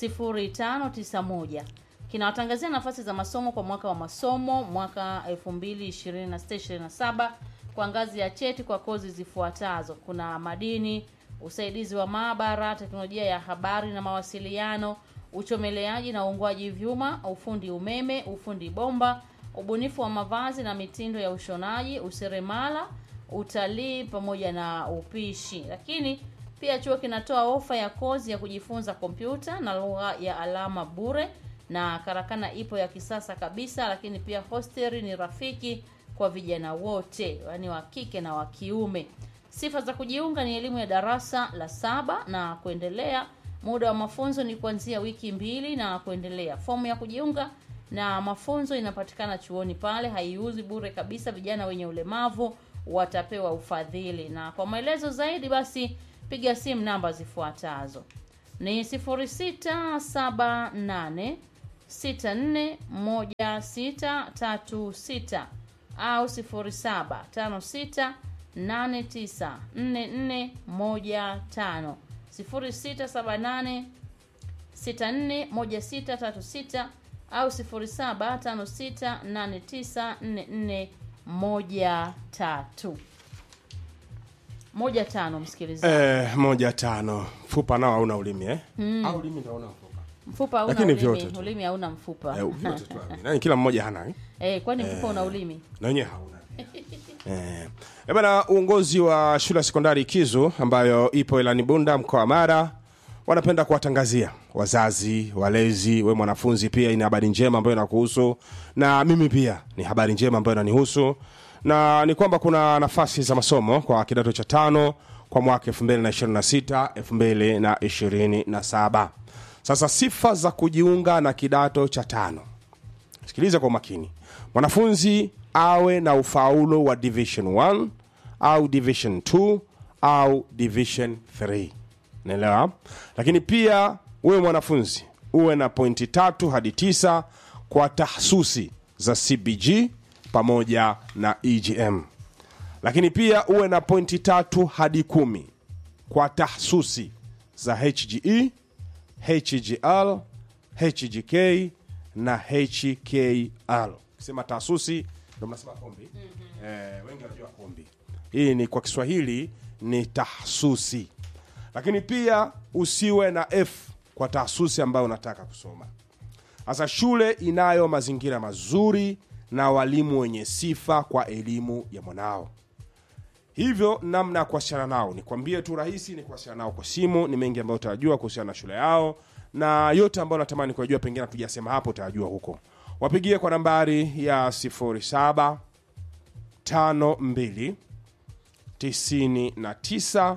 0591 kinawatangazia nafasi za masomo kwa mwaka wa masomo mwaka 2026-27 kwa ngazi ya cheti kwa kozi zifuatazo: kuna madini, usaidizi wa maabara, teknolojia ya habari na mawasiliano, uchomeleaji na uungwaji vyuma, ufundi umeme, ufundi bomba, ubunifu wa mavazi na mitindo ya ushonaji, useremala, utalii pamoja na upishi. Lakini pia chuo kinatoa ofa ya kozi ya kujifunza kompyuta na lugha ya alama bure, na karakana ipo ya kisasa kabisa. Lakini pia hosteli ni rafiki kwa vijana wote, yaani wa kike na wa kiume. Sifa za kujiunga ni elimu ya darasa la saba na kuendelea, Muda wa mafunzo ni kuanzia wiki mbili na kuendelea. Fomu ya kujiunga na mafunzo inapatikana chuoni pale, haiuzi bure kabisa. Vijana wenye ulemavu watapewa ufadhili, na kwa maelezo zaidi basi piga simu namba zifuatazo ni 0678 641636 au 0756 894415 0678 641636 au 0756894413 moja tano msikilizaji Eh, moja tano mfupa nao hauna ulimi eh? au ulimi ndio hauna mfupa mfupa hauna Lakini ulimi vyote tu. ulimi hauna mfupa eh, vyote tu amini. Yaani kila mmoja hana eh? eh, kwani mfupa una ulimi na wenyewe hauna eh. Eh, bana uongozi wa shule ya sekondari Kizu ambayo ipo Ilani Bunda mkoa wa Mara wanapenda kuwatangazia wazazi, walezi, we mwanafunzi pia, hii ni habari njema ambayo inakuhusu na mimi pia ni habari njema ambayo inanihusu, na ni kwamba kuna nafasi za masomo kwa kidato cha tano kwa mwaka 2026 2027. Sasa sifa za kujiunga na kidato cha tano sikiliza kwa makini mwanafunzi awe na ufaulu wa division 1 au division 2 au division 3 naelewa lakini pia uwe mwanafunzi uwe na pointi tatu hadi tisa kwa tahsusi za cbg pamoja na egm lakini pia uwe na pointi tatu hadi kumi kwa tahsusi za hge hgl hgk na hkl ukisema taasusi ndo mnasema kombi eh, wengi wanajua kombi hii ni kwa kiswahili ni tahsusi lakini pia usiwe na f kwa taasusi ambayo unataka kusoma sasa shule inayo mazingira mazuri na walimu wenye sifa kwa elimu ya mwanao hivyo namna ya kuwasiliana nao nikwambie tu rahisi ni kuwasiliana nao kwa simu ni mengi ambayo utajua kuhusiana na shule yao na yote ambayo natamani kuyajua pengine hatujasema hapo utayajua huko wapigie kwa nambari ya 07 52 99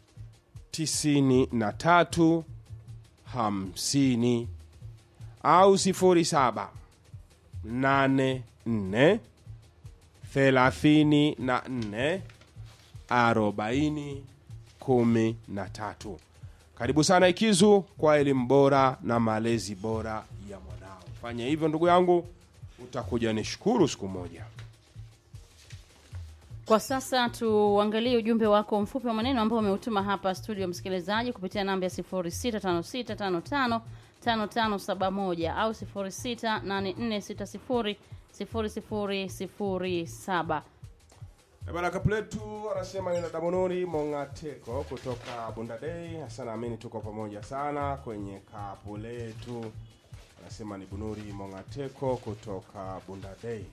93 50 au 07 84 34 arobaini kumi na tatu karibu sana ikizu kwa elimu bora na malezi bora ya mwanao fanya hivyo ndugu yangu utakuja nishukuru siku moja Kwa sasa tuangalie ujumbe wako mfupi wa maneno ambao umeutuma hapa studio, msikilizaji, kupitia namba ya 0656555571 au 0684600007. Eh, Bwana Kapletu anasema nina Damonori Mongateko kutoka Bundadei. Hasa naamini tuko pamoja sana kwenye kapu letu. Anasema ni Bunuri Mongateko kutoka Bundadei.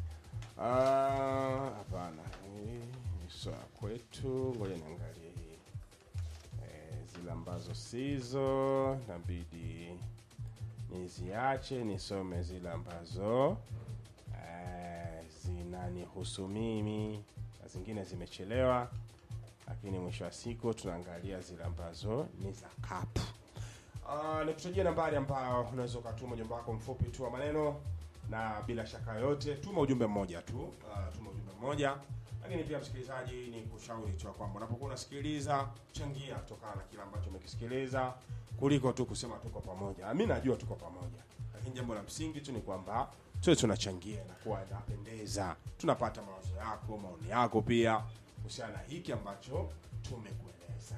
Ah, Hapana, hii ni swala kwetu. Ngoja niangalie hii eh, zile ambazo sizo nabidi niziache nisome zile ambazo eh, zinanihusu mimi na zingine zimechelewa lakini mwisho wa siku tunaangalia zile ambazo ni za kapu uh, nikutajia nambari ambayo unaweza ukatuma ujumbe wako mfupi tu wa maneno na bila shaka yote tuma ujumbe mmoja tu uh, tuma ujumbe mmoja lakini pia msikilizaji ni kushauri tu ya kwamba unapokuwa unasikiliza changia kutokana na kile ambacho umekisikiliza kuliko tu kusema tuko pamoja mi najua tuko pamoja lakini jambo la msingi tu ni kwamba tuwe tunachangia na kuwa inapendeza tunapata mawazo yako maoni yako pia kuhusiana na hiki ambacho tumekueleza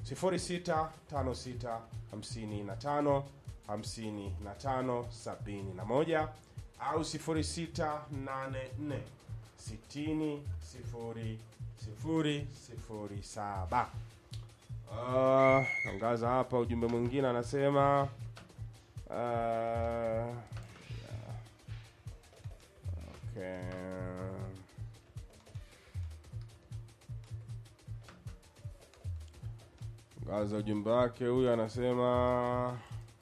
065655 55 71 au 0684 60 0 0 07 Uh, angaza hapa ujumbe mwingine anasema uh, yeah. okay. Angaza ujumbe wake huyu anasema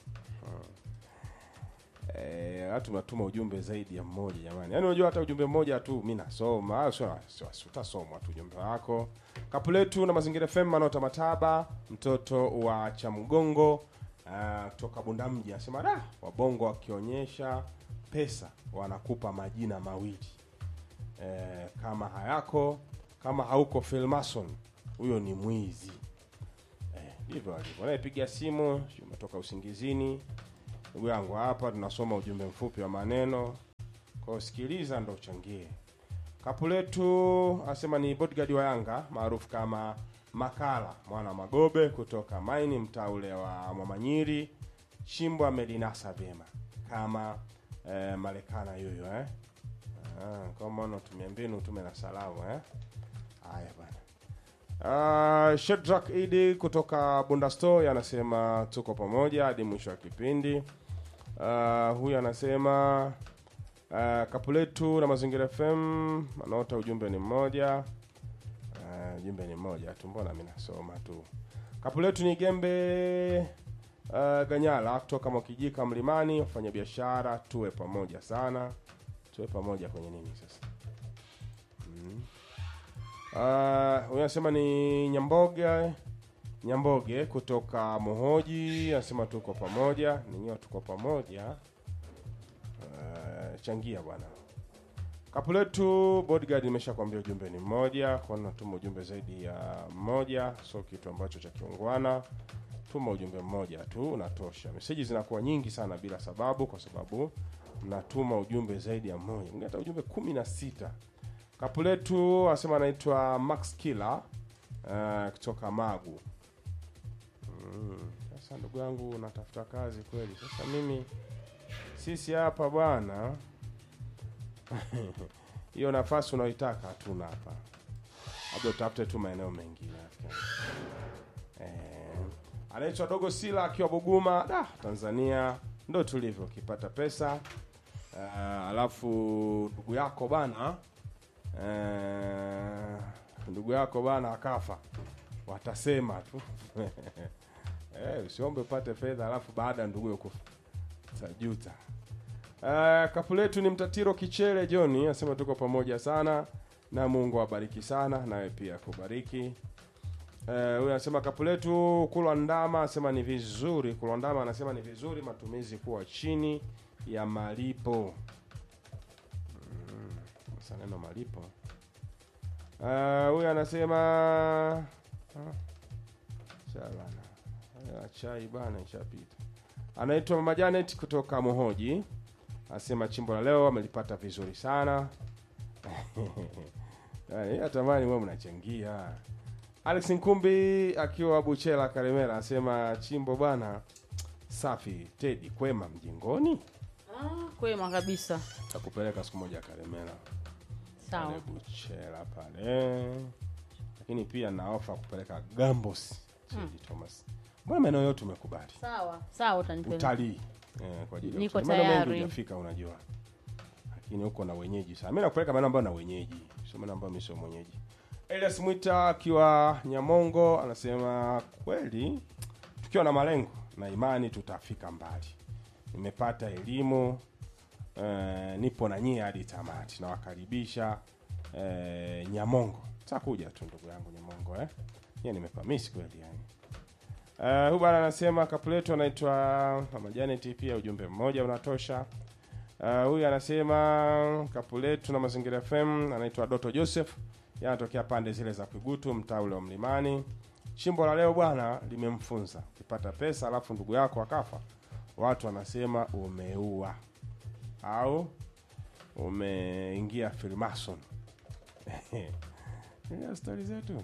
Eh, watu natuma ujumbe zaidi ya mmoja jamani. Yaani unajua hata ujumbe mmoja tu mimi nasoma. Ah, sio sio- sio- utasomwa tu ujumbe wako. Kapuletu na Mazingira FM Manota Mataba, mtoto wa Chamgongo uh, kutoka Bundamji anasema da, wabongo wakionyesha pesa wanakupa majina mawili eh, kama hayako kama hauko Filmason huyo ni mwizi eh, ndivyo alivyo. Anayepiga simu sio umetoka usingizini, ndugu yangu, hapa tunasoma ujumbe mfupi wa maneno, kwa hiyo sikiliza ndo uchangie. Kapu letu asema ni bodyguard wa Yanga maarufu kama Makala mwana Magobe kutoka Maini, mtaa ule wa Mwamanyiri. Chimbo amelinasa vyema kama eh, Marekana yuyo eh. Ah, kwa maana tumia mbinu tume na salamu eh. Haya bwana. Uh, Shedrack Idi kutoka Bunda Store anasema tuko pamoja hadi mwisho wa kipindi. Uh, huyu anasema uh, kapu letu na mazingira FM anaota ujumbe ni mmoja. Uh, ujumbe ni mmoja tu, mbona mimi nasoma tu. Kapu letu ni Gembe uh, Ganyala kutoka Mwakijika Mlimani, wafanya biashara tuwe pamoja sana. Tuwe pamoja kwenye nini sasa? Uh, huyu anasema ni Nyamboge Nyamboge kutoka Mohoji, anasema tuko pamoja, ninyiwa tuko pamoja. Uh, changia bwana. Kapu letu bodyguard nimeshakwambia ujumbe ni mmoja, kwa nini natuma ujumbe zaidi ya mmoja, sio kitu ambacho cha kiungwana. Tuma ujumbe mmoja tu unatosha. Meseji zinakuwa nyingi sana bila sababu, kwa sababu mnatuma ujumbe zaidi ya mmoja, mngeta ujumbe kumi na sita. Kapu letu asema anaitwa Max Killer uh, kutoka Magu. Mm, Sasa ndugu yangu unatafuta kazi kweli. Sasa mimi sisi hapa bwana hiyo nafasi unaoitaka hatuna hapa, labda utafute tu maeneo mengine. nafikiri. Eh, anaitwa Dogo Sila akiwa Buguma, da, Tanzania. Ndo tulivyo ukipata pesa uh, alafu ndugu yako bana eh, ndugu yako bana akafa, watasema tu eh, usiombe upate fedha alafu baada ya ndugu kufa tajuta. Uh, kapu letu ni mtatiro Kichele John anasema tuko pamoja sana na Mungu awabariki sana, nawe pia kubariki. Eh, huyu anasema kapu letu kulwa ndama anasema ni vizuri kulwa ndama anasema ni vizuri matumizi kuwa chini ya malipo. Mm, sasa neno malipo. Eh, huyu anasema ah, sawa bana. Haya, chai bana ishapita. Anaitwa Mama Janet kutoka Mohoji. Anasema chimbo la leo amelipata vizuri sana. Yaani, natamani mwe mnachangia. Alex Nkumbi akiwa Buchela Karemera anasema chimbo bwana safi. Tedi kwema mjingoni, Ah, kwema kabisa. takupeleka siku moja Karemera Sawa. pale Buchela pale, lakini pia na ofa kupeleka Gambos Tedi Thomas. Mbona maeneo yote umekubali Sawa. Sawa utanipeleka. utalii eh, kwa ajili ya Niko utalii. Maeneo mengi tayari. hujafika unajua, lakini huko na wenyeji sana. Mimi nakupeleka maeneo ambayo na wenyeji, sio maeneo ambayo mimi sio mwenyeji. Elias Mwita akiwa Nyamongo anasema kweli, tukiwa na malengo na imani tutafika mbali. Nimepata elimu eh, nipo na nyie hadi tamati. Nawakaribisha eh, Nyamongo. Takuja tu ndugu yangu Nyamongo eh. Yeye nimepamisi kweli yani. Uh, huyu bwana anasema kapu letu anaitwa Mama Janet, pia ujumbe mmoja unatosha. Uh, huyu anasema kapu letu na mazingira FM anaitwa Doto Joseph, yeye anatokea pande zile za Kwigutu, mtaa ule wa Mlimani. Chimbo la leo bwana limemfunza, ukipata pesa alafu ndugu yako akafa, watu wanasema umeua au umeingia Freemason. Ndio stori zetu.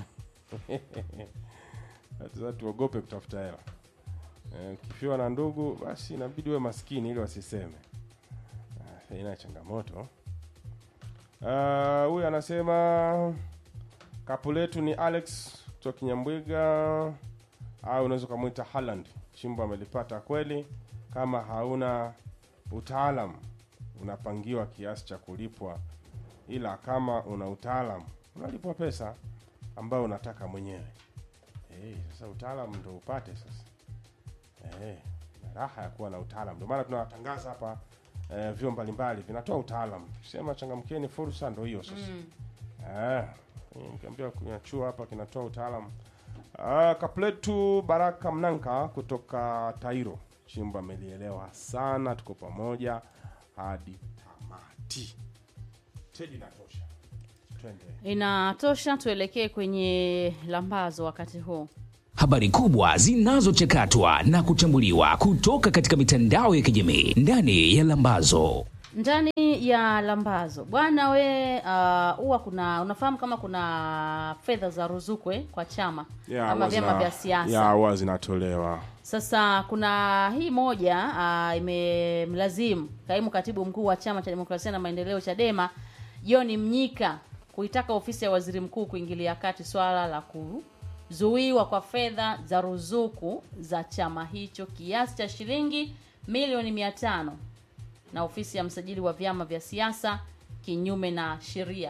Sasa tuogope kutafuta hela. Eh, Ukifiwa na ndugu basi inabidi uwe maskini ili wasiseme. Ah, ina changamoto. Ah, Huyu anasema kapu letu ni Alex kutoka Kinyambwiga au unaweza ukamwita Haaland. Chimbo amelipata kweli, kama hauna utaalamu unapangiwa kiasi cha kulipwa, ila kama una utaalamu unalipwa pesa ambayo unataka mwenyewe. Eh, sasa utaalamu ndo upate sasa. Eh, na raha ya kuwa na utaalamu. Ndio maana tunawatangaza hapa eh, vyuo mbalimbali vinatoa utaalamu. Sema changamkeni, fursa ndo hiyo sasa. Eh, nikiambia kunyachua hapa kinatoa utaalamu. Uh, kapletu Baraka Mnanka kutoka Tairo chimbo amelielewa sana, tuko pamoja hadi tamati. Tedi natosha, twende. Inatosha, tuelekee kwenye lambazo wakati huu. Habari kubwa zinazochakatwa na kuchambuliwa kutoka katika mitandao ya kijamii ndani ya Lambazo. ndani ya lambazo bwana we uh, huwa kuna unafahamu kama kuna fedha za ruzuku eh, kwa chama Ya, ama huwa vyama zina- vya siasa ya, huwa zinatolewa Sasa kuna hii moja uh, imemlazimu kaimu katibu mkuu wa chama cha demokrasia na maendeleo Chadema John Mnyika kuitaka ofisi ya waziri mkuu kuingilia kati swala la kuzuiwa kwa fedha za ruzuku za chama hicho kiasi cha shilingi milioni mia tano na ofisi ya msajili wa vyama vya siasa kinyume na sheria.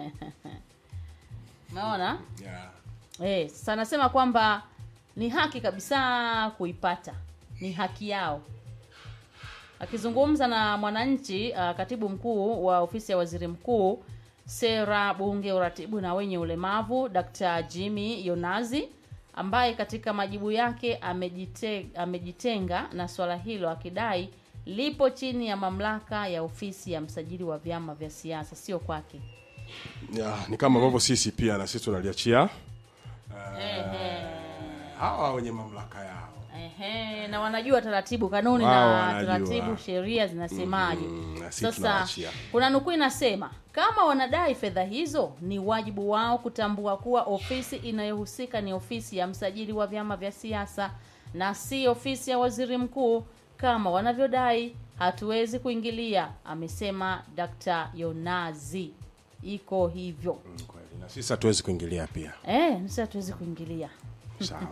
Umeona? yeah. Eh, sasa anasema kwamba ni haki kabisa kuipata, ni haki yao. Akizungumza na Mwananchi, uh, katibu mkuu wa ofisi ya waziri mkuu, sera, bunge, uratibu na wenye ulemavu, Dr. Jimmy Yonazi ambaye katika majibu yake amejite, amejitenga na swala hilo akidai lipo chini ya mamlaka ya ofisi ya msajili wa vyama vya siasa, sio kwake. Ya, ni kama ambavyo sisi pia na sisi tunaliachia Ehe. hawa wenye mamlaka yao Ehe, na wanajua taratibu kanuni Wao na wanajua. taratibu sheria zinasemaje. Mm, na sisi Sasa tunawaachia. kuna nukuu inasema kama wanadai fedha hizo, ni wajibu wao kutambua kuwa ofisi inayohusika ni ofisi ya msajili wa vyama vya siasa na si ofisi ya waziri mkuu kama wanavyodai. Hatuwezi kuingilia, amesema Dr. Yonazi. Iko hivyo Mm, kweli na sisi hatuwezi kuingilia pia eh, sisi hatuwezi kuingilia. sawa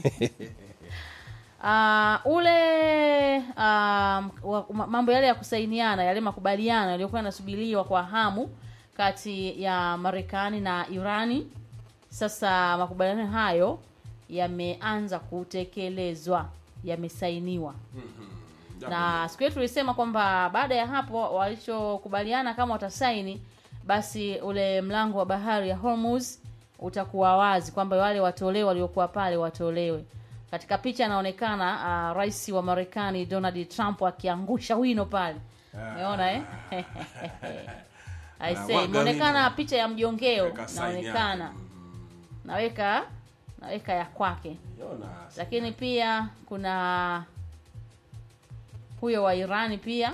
Uh, ule um, wa- ma- mambo yale ya kusainiana yale makubaliano yaliyokuwa yanasubiriwa kwa hamu kati ya Marekani na Irani, sasa makubaliano hayo yameanza kutekelezwa, yamesainiwa na siku yetu tulisema kwamba baada ya hapo walichokubaliana kama watasaini, basi ule mlango wa bahari ya Hormuz utakuwa wazi, kwamba wale watolewe waliokuwa pale watolewe. Katika picha anaonekana uh, rais wa Marekani Donald Trump akiangusha wino pale, umeona eh? I say Anamwaga imeonekana wino. picha ya mjongeo Weka sign naonekana, yake. naweka naweka ya kwake Jonas. lakini pia kuna huyo wa Irani pia.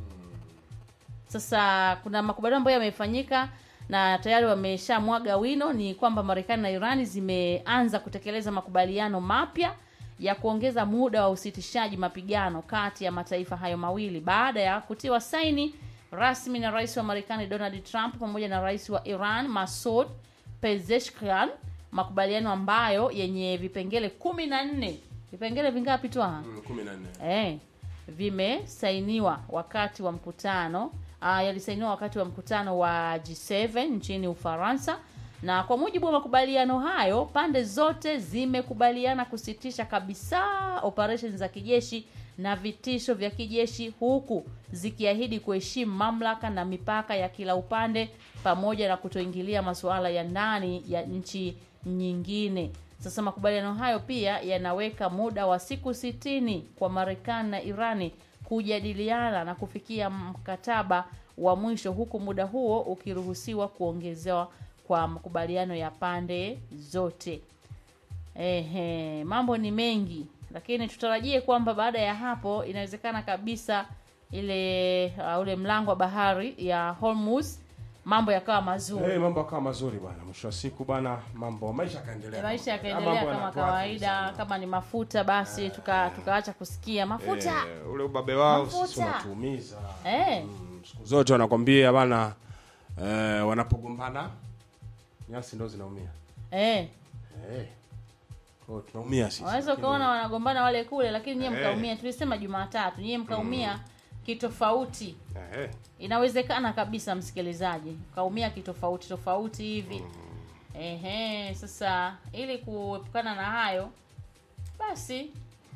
Sasa kuna makubaliano ambayo yamefanyika na tayari wameshamwaga wino, ni kwamba Marekani na Irani zimeanza kutekeleza makubaliano mapya ya kuongeza muda wa usitishaji mapigano kati ya mataifa hayo mawili baada ya kutiwa saini rasmi na rais wa Marekani Donald Trump pamoja na rais wa Iran Masoud Pezeshkian, makubaliano ambayo yenye vipengele kumi na nne vipengele vingapi tu aha? Mm, kumi na nne eh, vimesainiwa wakati wa mkutano ah, yalisainiwa wakati wa mkutano wa G7 nchini Ufaransa, na kwa mujibu wa makubaliano hayo, pande zote zimekubaliana kusitisha kabisa operesheni za kijeshi na vitisho vya kijeshi, huku zikiahidi kuheshimu mamlaka na mipaka ya kila upande pamoja na kutoingilia masuala ya ndani ya nchi nyingine. Sasa makubaliano hayo pia yanaweka muda wa siku sitini kwa Marekani na Irani kujadiliana na kufikia mkataba wa mwisho, huku muda huo ukiruhusiwa kuongezewa kwa makubaliano ya pande zote. Ehe, mambo ni mengi, lakini tutarajie kwamba baada ya hapo inawezekana kabisa ile uh, ule mlango wa bahari ya Hormuz mambo yakawa mazuri. hey, mambo akawa mazuri bwana mwisho wa siku bwana mambo maisha yakaendelea maisha Mambo yakaendelea kama yanatuathiri kawaida. sana. Kama ni mafuta basi tuka tukaacha kusikia mafuta Eh, ule ubabe wao sisi Mafuta. unatuumiza eh. Mm, siku zote wanakwambia bana eh, wanapogombana nyasi ndo zinaumia Eh. eh. Kwa hiyo tunaumia sisi Unaweza lakini- ukaona wanagombana wale kule, lakini nyie Eh. mkaumia. Tulisema Jumatatu, nyie mkaumia kitofauti. eh, Inawezekana kabisa, msikilizaji, kaumia kitofauti tofauti hivi. Ehe, sasa ili kuepukana na hayo basi,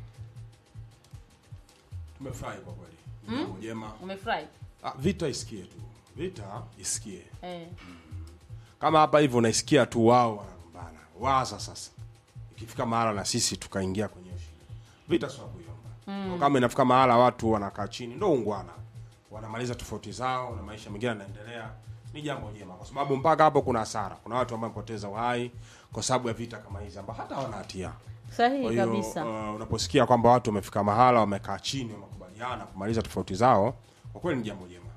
tumefurahi kwa kweli Ni jambo jema umefurahi ah, vita isikie tu vita isikie eh. kama hapa hivyo unaisikia tu wao wanagombana waza sasa ikifika mahala na sisi tukaingia kwenye hiyo shida vita sio kuiomba mm. kama inafika mahala watu wanakaa chini ndo ungwana wanamaliza tofauti zao na maisha mengine yanaendelea ni jambo jema kwa sababu mpaka hapo kuna hasara kuna watu ambao wamepoteza uhai kwa sababu ya vita kama hizi ambao hata hawana hatia kwa sahihi hiyo kabisa uh, unaposikia kwamba watu wamefika mahala wamekaa chini wamekubaliana kumaliza tofauti zao kwa kweli ni jambo jema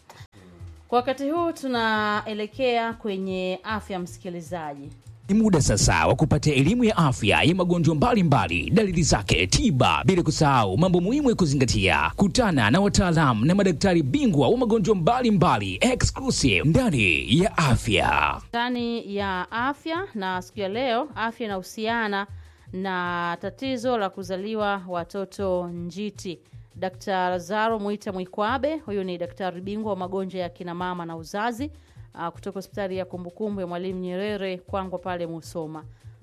kwa wakati huu tunaelekea kwenye afya msikilizaji Ni muda sasa wa kupata elimu ya afya ya magonjwa mbalimbali, dalili zake, tiba, bila kusahau mambo muhimu ya kuzingatia. Kutana na wataalamu na madaktari bingwa wa magonjwa mbalimbali exclusive ndani ya afya. ndani ya afya na siku ya leo afya inahusiana na tatizo la kuzaliwa watoto njiti dkt lazaro mwita mwikwabe huyu ni daktari bingwa wa magonjwa ya kina mama na uzazi uh, kutoka hospitali ya kumbukumbu ya mwalimu nyerere kwangwa pale musoma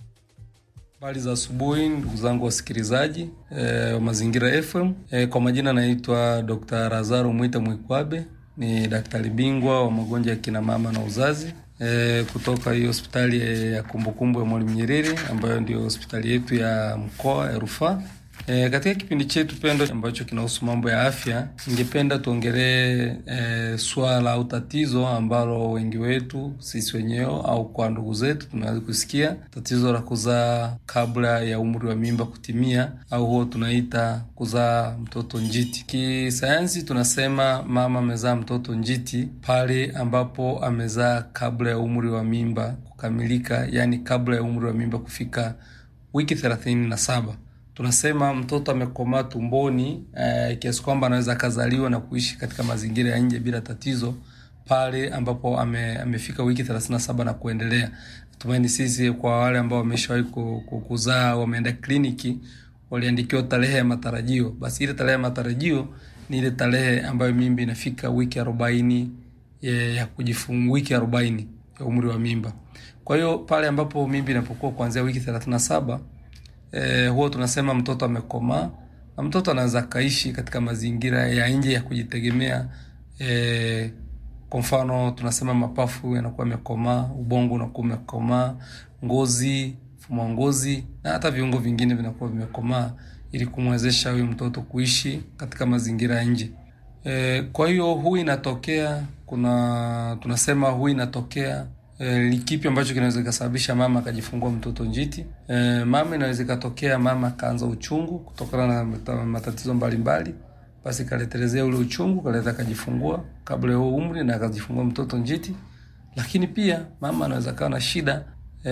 Habari za asubuhi ndugu zangu wasikilizaji e, wa Mazingira FM. E, kwa majina naitwa Dr. Lazaro Mwita Mwikwabe, ni daktari bingwa wa magonjwa ya kina mama na uzazi e, kutoka hiyo hospitali ya kumbukumbu ya Mwalimu Nyerere ambayo ndio hospitali yetu ya mkoa ya rufaa. E, katika kipindi chetu pendo ambacho kinahusu mambo ya afya, ningependa tuongelee e, swala au tatizo ambalo wengi wetu sisi wenyewe au kwa ndugu zetu tunaweza kusikia, tatizo la kuzaa kabla ya umri wa mimba kutimia, au huo tunaita kuzaa mtoto njiti. Kisayansi tunasema mama amezaa mtoto njiti pale ambapo amezaa kabla ya umri wa mimba kukamilika, yani kabla ya umri wa mimba kufika wiki thelathini na saba tunasema mtoto amekomaa tumboni eh, kiasi kwamba anaweza akazaliwa na kuishi katika mazingira ya nje bila tatizo pale ambapo ame, amefika wiki 37 na kuendelea. Tumaini sisi kwa wale ambao wameshawahi ku- ku- kuzaa wameenda kliniki waliandikiwa tarehe ya matarajio, basi ile tarehe ya matarajio ni ile tarehe ambayo mimba inafika wiki arobaini ya, ya kujifungua, wiki arobaini ya umri wa mimba. Kwa hiyo pale ambapo mimba inapokuwa kuanzia wiki 37 eh, huwa tunasema mtoto amekomaa na mtoto anaweza akaishi katika mazingira ya nje ya kujitegemea. Eh, kwa mfano tunasema mapafu yanakuwa yamekomaa, ubongo unakuwa umekomaa, ngozi, mfumo wa ngozi na hata viungo vingine vinakuwa vimekomaa ili kumwezesha huyu mtoto kuishi katika mazingira ya nje. E, kwa hiyo huu inatokea kuna tunasema huu inatokea e, kipi ambacho kinaweza kikasababisha mama akajifungua mtoto njiti. E, mama inaweza ikatokea mama akaanza uchungu kutokana na mata- matatizo mbalimbali, basi kaletelezea ule uchungu kaleta akajifungua kabla ya huo umri na akajifungua mtoto njiti. Lakini pia mama anaweza kawa na shida e,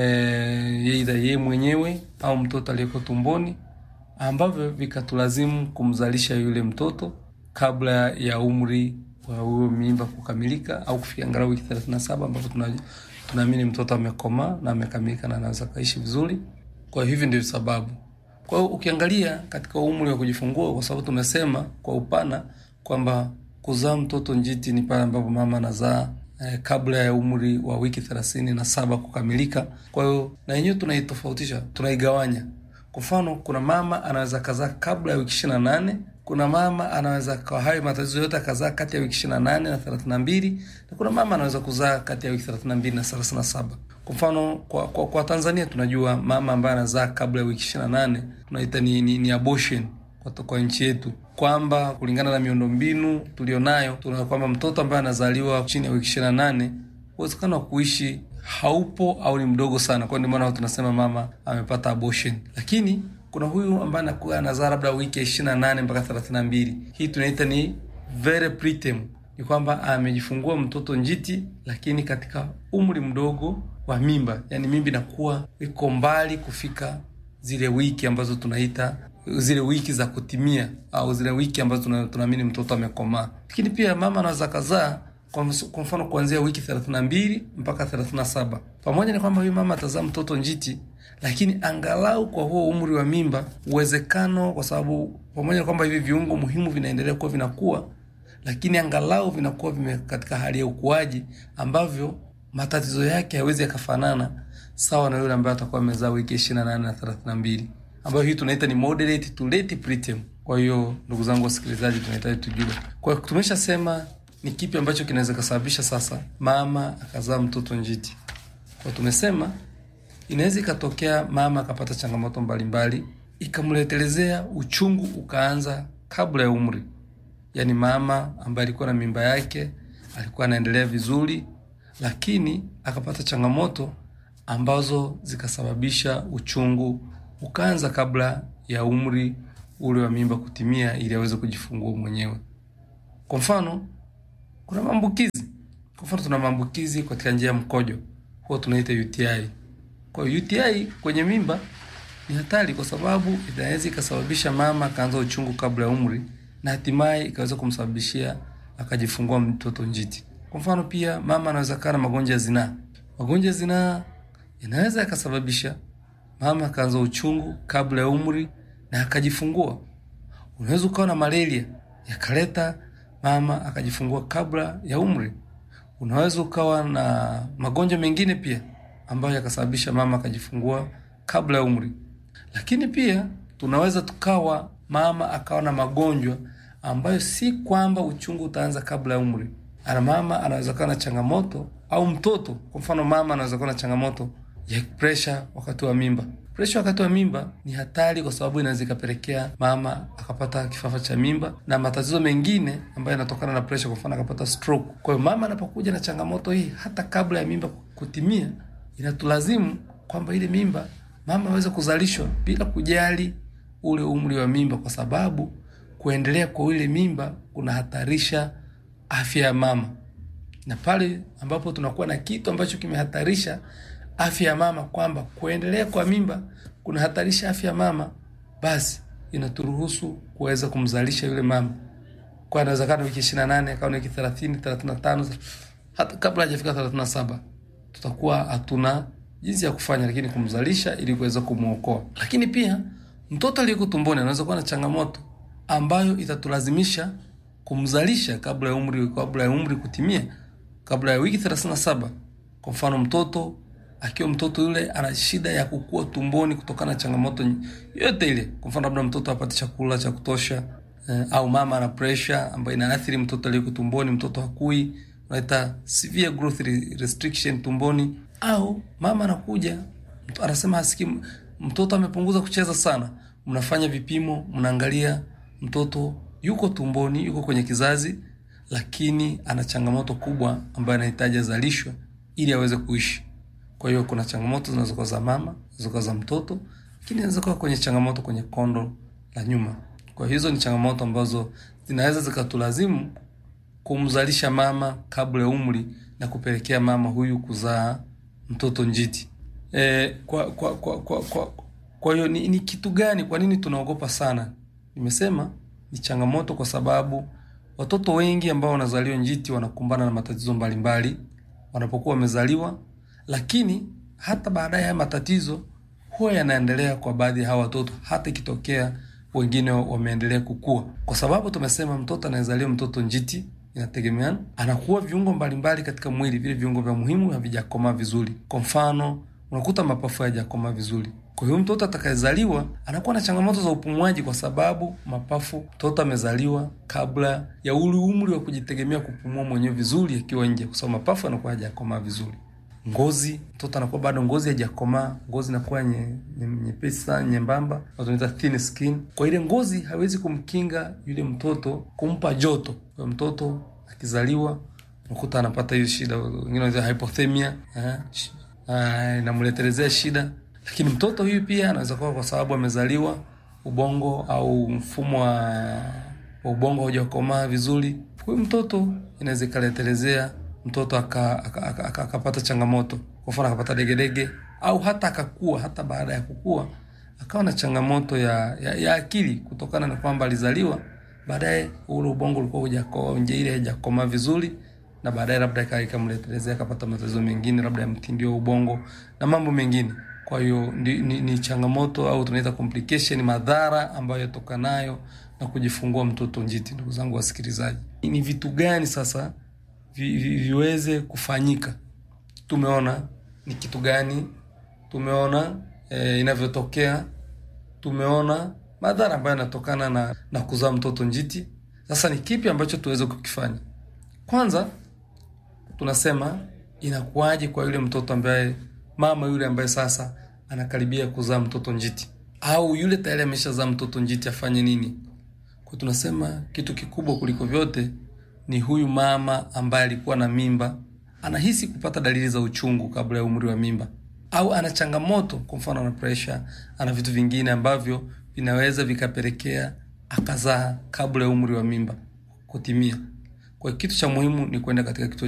aidha yeye mwenyewe au mtoto aliyeko tumboni ambavyo vikatulazimu kumzalisha yule mtoto kabla ya umri wa huyo mimba kukamilika au kufikia angalau wiki 37 ambapo tuna- tunaamini mtoto amekomaa na amekamilika na anaweza kaishi vizuri. Kwa hivi ndio sababu. Kwa hiyo ukiangalia katika umri wa kujifungua, kwa sababu tumesema kwa upana kwamba kuzaa mtoto njiti ni pale ambapo mama anazaa eh, kabla ya umri wa wiki thelathini na saba kukamilika. Kwa hiyo na yenyewe tunaitofautisha, tunaigawanya. Kwa mfano, kuna mama anaweza kazaa kabla ya wiki ishirini na nane kuna mama anaweza kwa hayo matatizo yote akazaa kati ya wiki ishirini na nane na thelathini na mbili na kuna mama anaweza kuzaa kati ya wiki thelathini na mbili na thelathini na saba Kwa mfano kwa, kwa, kwa Tanzania tunajua mama ambaye anazaa kabla ya wiki ishirini na nane tunaita ni, ni, ni abortion kwa, kwa nchi yetu kwamba kulingana na miundombinu tulionayo tuna kwamba mtoto ambaye anazaliwa chini ya wiki ishirini na nane uwezekano wa kuishi haupo au ni mdogo sana. Kwa ndio maana tunasema mama amepata abortion, lakini kuna huyu ambaye anakuwa anazaa labda wiki ya ishirini na nane mpaka thelathini na mbili hii tunaita ni very preterm, ni kwamba amejifungua mtoto njiti, lakini katika umri mdogo wa mimba, yani mimba inakuwa iko mbali kufika zile wiki ambazo tunaita zile wiki za kutimia au zile wiki ambazo tuna- tunaamini mtoto amekomaa. Lakini pia mama anaweza kazaa kwa ms- kwa mfano kuanzia wiki 32 mpaka 37. Pamoja na kwamba huyu mama atazaa mtoto njiti, lakini angalau kwa huo umri wa mimba uwezekano, kwa sababu pamoja na kwamba hivi viungo muhimu vinaendelea kuwa vinakuwa, lakini angalau vinakuwa vime katika hali ya ukuaji ambavyo matatizo yake hayawezi yakafanana sawa na yule ambaye atakuwa amezaa wiki 28 na 32 ambayo hii tunaita ni moderate to late preterm. Kwa hiyo ndugu zangu wasikilizaji, tunahitaji tujue. Kwa hiyo tumeshasema ni kipi ambacho kinaweza kusababisha sasa mama akazaa mtoto njiti. Kwa tumesema inaweza ikatokea mama akapata changamoto mbalimbali ikamletelezea uchungu ukaanza kabla ya umri, yaani mama ambaye alikuwa na mimba yake alikuwa anaendelea vizuri, lakini akapata changamoto ambazo zikasababisha uchungu ukaanza kabla ya umri ule wa mimba kutimia, ili aweze kujifungua mwenyewe. Kwa mfano, kuna maambukizi. Kwa mfano, tuna maambukizi katika njia ya mkojo, huwa tunaita UTI. Kwa hiyo UTI kwenye mimba ni hatari, kwa sababu inaweza ikasababisha mama akaanza uchungu kabla ya umri na hatimaye ikaweza kumsababishia akajifungua mtoto njiti. Kwa mfano, pia mama anaweza kaa na magonjwa ya zinaa. Magonjwa ya zinaa inaweza yakasababisha mama akaanza uchungu kabla ya umri na akajifungua. Unaweza ukawa na malaria yakaleta mama akajifungua kabla ya umri. Unaweza ukawa na magonjwa mengine pia ambayo yakasababisha mama akajifungua kabla ya umri. Lakini pia tunaweza tukawa mama akawa na magonjwa ambayo si kwamba uchungu utaanza kabla ya umri. Ana mama anaweza kuwa na changamoto au mtoto, kwa mfano mama anaweza kuwa na changamoto ya presha wakati wa mimba. Presha wakati wa mimba ni hatari, kwa sababu inaweza ikapelekea mama akapata kifafa cha mimba na matatizo mengine ambayo yanatokana na presha, kwa mfano akapata stroke. Kwa hiyo mama anapokuja na changamoto hii hata kabla ya mimba kutimia, inatulazimu kwamba ile mimba mama aweze kuzalishwa bila kujali ule umri wa mimba, kwa sababu kuendelea kwa ile mimba kunahatarisha afya ya mama, na pale ambapo tunakuwa na kitu ambacho kimehatarisha afya ya mama, kwamba kuendelea kwa mimba kunahatarisha afya ya mama, basi inaturuhusu kuweza kumzalisha yule mama kwa inawezekana wiki ishirini na nane akawa wiki thelathini thelathini na tano hata kabla hajafika thelathini na saba tutakuwa hatuna jinsi ya kufanya, lakini kumzalisha ili kuweza kumwokoa. Lakini pia mtoto aliyeko tumboni anaweza kuwa na changamoto ambayo itatulazimisha kumzalisha kabla ya umri kabla ya umri kutimia, kabla ya wiki thelathini na saba. Kwa mfano mtoto akiwa mtoto yule ana shida ya kukua tumboni kutokana na changamoto yote ile. Kwa mfano labda mtoto apate chakula cha kutosha eh, au mama ana pressure ambayo inaathiri mtoto aliyeko tumboni, mtoto hakui, unaita severe growth restriction tumboni, au mama anakuja anasema hasikii, mtoto amepunguza kucheza sana. Mnafanya vipimo, mnaangalia mtoto yuko tumboni, yuko kwenye kizazi, lakini ana changamoto kubwa ambayo anahitaji azalishwe ili aweze kuishi. Kwa hiyo kuna changamoto zinaweza kuwa za mama, zinaweza kuwa za mtoto, lakini inaweza kuwa kwenye changamoto kwenye kondo la nyuma. Kwa hiyo hizo ni changamoto ambazo zinaweza zikatulazimu kumzalisha mama kabla ya umri na kupelekea mama huyu kuzaa mtoto njiti. E, kwa kwa kwa kwa kwa, kwa hiyo ni, ni kitu gani? Kwa nini tunaogopa sana? Nimesema ni changamoto kwa sababu watoto wengi ambao wanazaliwa njiti wanakumbana na matatizo mbalimbali wanapokuwa wamezaliwa, lakini hata baadaye haya matatizo huwa yanaendelea kwa baadhi ya hawa watoto, hata ikitokea wengine wameendelea kukua, kwa sababu tumesema mtoto anayezaliwa mtoto njiti inategemeana, anakuwa viungo mbalimbali katika mwili, vile viungo vya muhimu havijakomaa vizuri. Kwa mfano, unakuta mapafu hayajakomaa vizuri. Kwa hiyo mtoto atakayezaliwa anakuwa na changamoto za upumuaji, kwa sababu mapafu, mtoto amezaliwa kabla ya ule umri wa kujitegemea kupumua mwenyewe vizuri akiwa nje, kwa sababu mapafu yanakuwa hayajakomaa vizuri. Ngozi, mtoto anakuwa bado ngozi haijakomaa, ngozi inakuwa nyepesi nye sana, nyembamba, tunaita thin skin. Kwa ile ngozi hawezi kumkinga yule mtoto, kumpa joto. Kwa mtoto akizaliwa unakuta anapata hiyo shida, wengine wanaita hypothermia, inamletelezea shida lakini mtoto huyu pia anaweza kuwa kwa sababu amezaliwa ubongo au mfumo wa ubongo haujakomaa vizuri. Huyu mtoto inaweza ikaletelezea mtoto akapata aka, aka, aka, aka changamoto, kwa mfano akapata degedege au hata akakua, hata baada ya kukua akawa na changamoto ya, ya, ya akili kutokana na kwamba alizaliwa baadaye ule ubongo ulikuwa hujakomaa, nje ile haijakomaa vizuri, na baadaye labda ikamletelezea akapata matatizo mengine, labda ya mtindio wa ubongo na mambo mengine. Kwa hiyo ni, ni, ni changamoto au tunaita complication, madhara ambayo yatokanayo na kujifungua mtoto njiti. Ndugu zangu wasikilizaji, ni vitu gani sasa vi, vi, viweze kufanyika? Tumeona ni kitu gani, tumeona e, inavyotokea, tumeona madhara ambayo yanatokana na, na kuzaa mtoto njiti. Sasa ni kipi ambacho tuweze kukifanya? Kwanza tunasema inakuwaje kwa yule mtoto ambaye mama yule ambaye sasa anakaribia kuzaa mtoto njiti, au yule tayari ameshazaa mtoto njiti afanye nini? Kwa tunasema kitu kikubwa kuliko vyote ni huyu mama ambaye alikuwa na mimba, anahisi kupata dalili za uchungu kabla ya umri wa mimba, au ana changamoto, kwa mfano ana pressure, ana vitu vingine ambavyo vinaweza vikapelekea akazaa kabla ya umri wa mimba kutimia. Kwa hiyo kitu cha muhimu ni kwenda katika kituo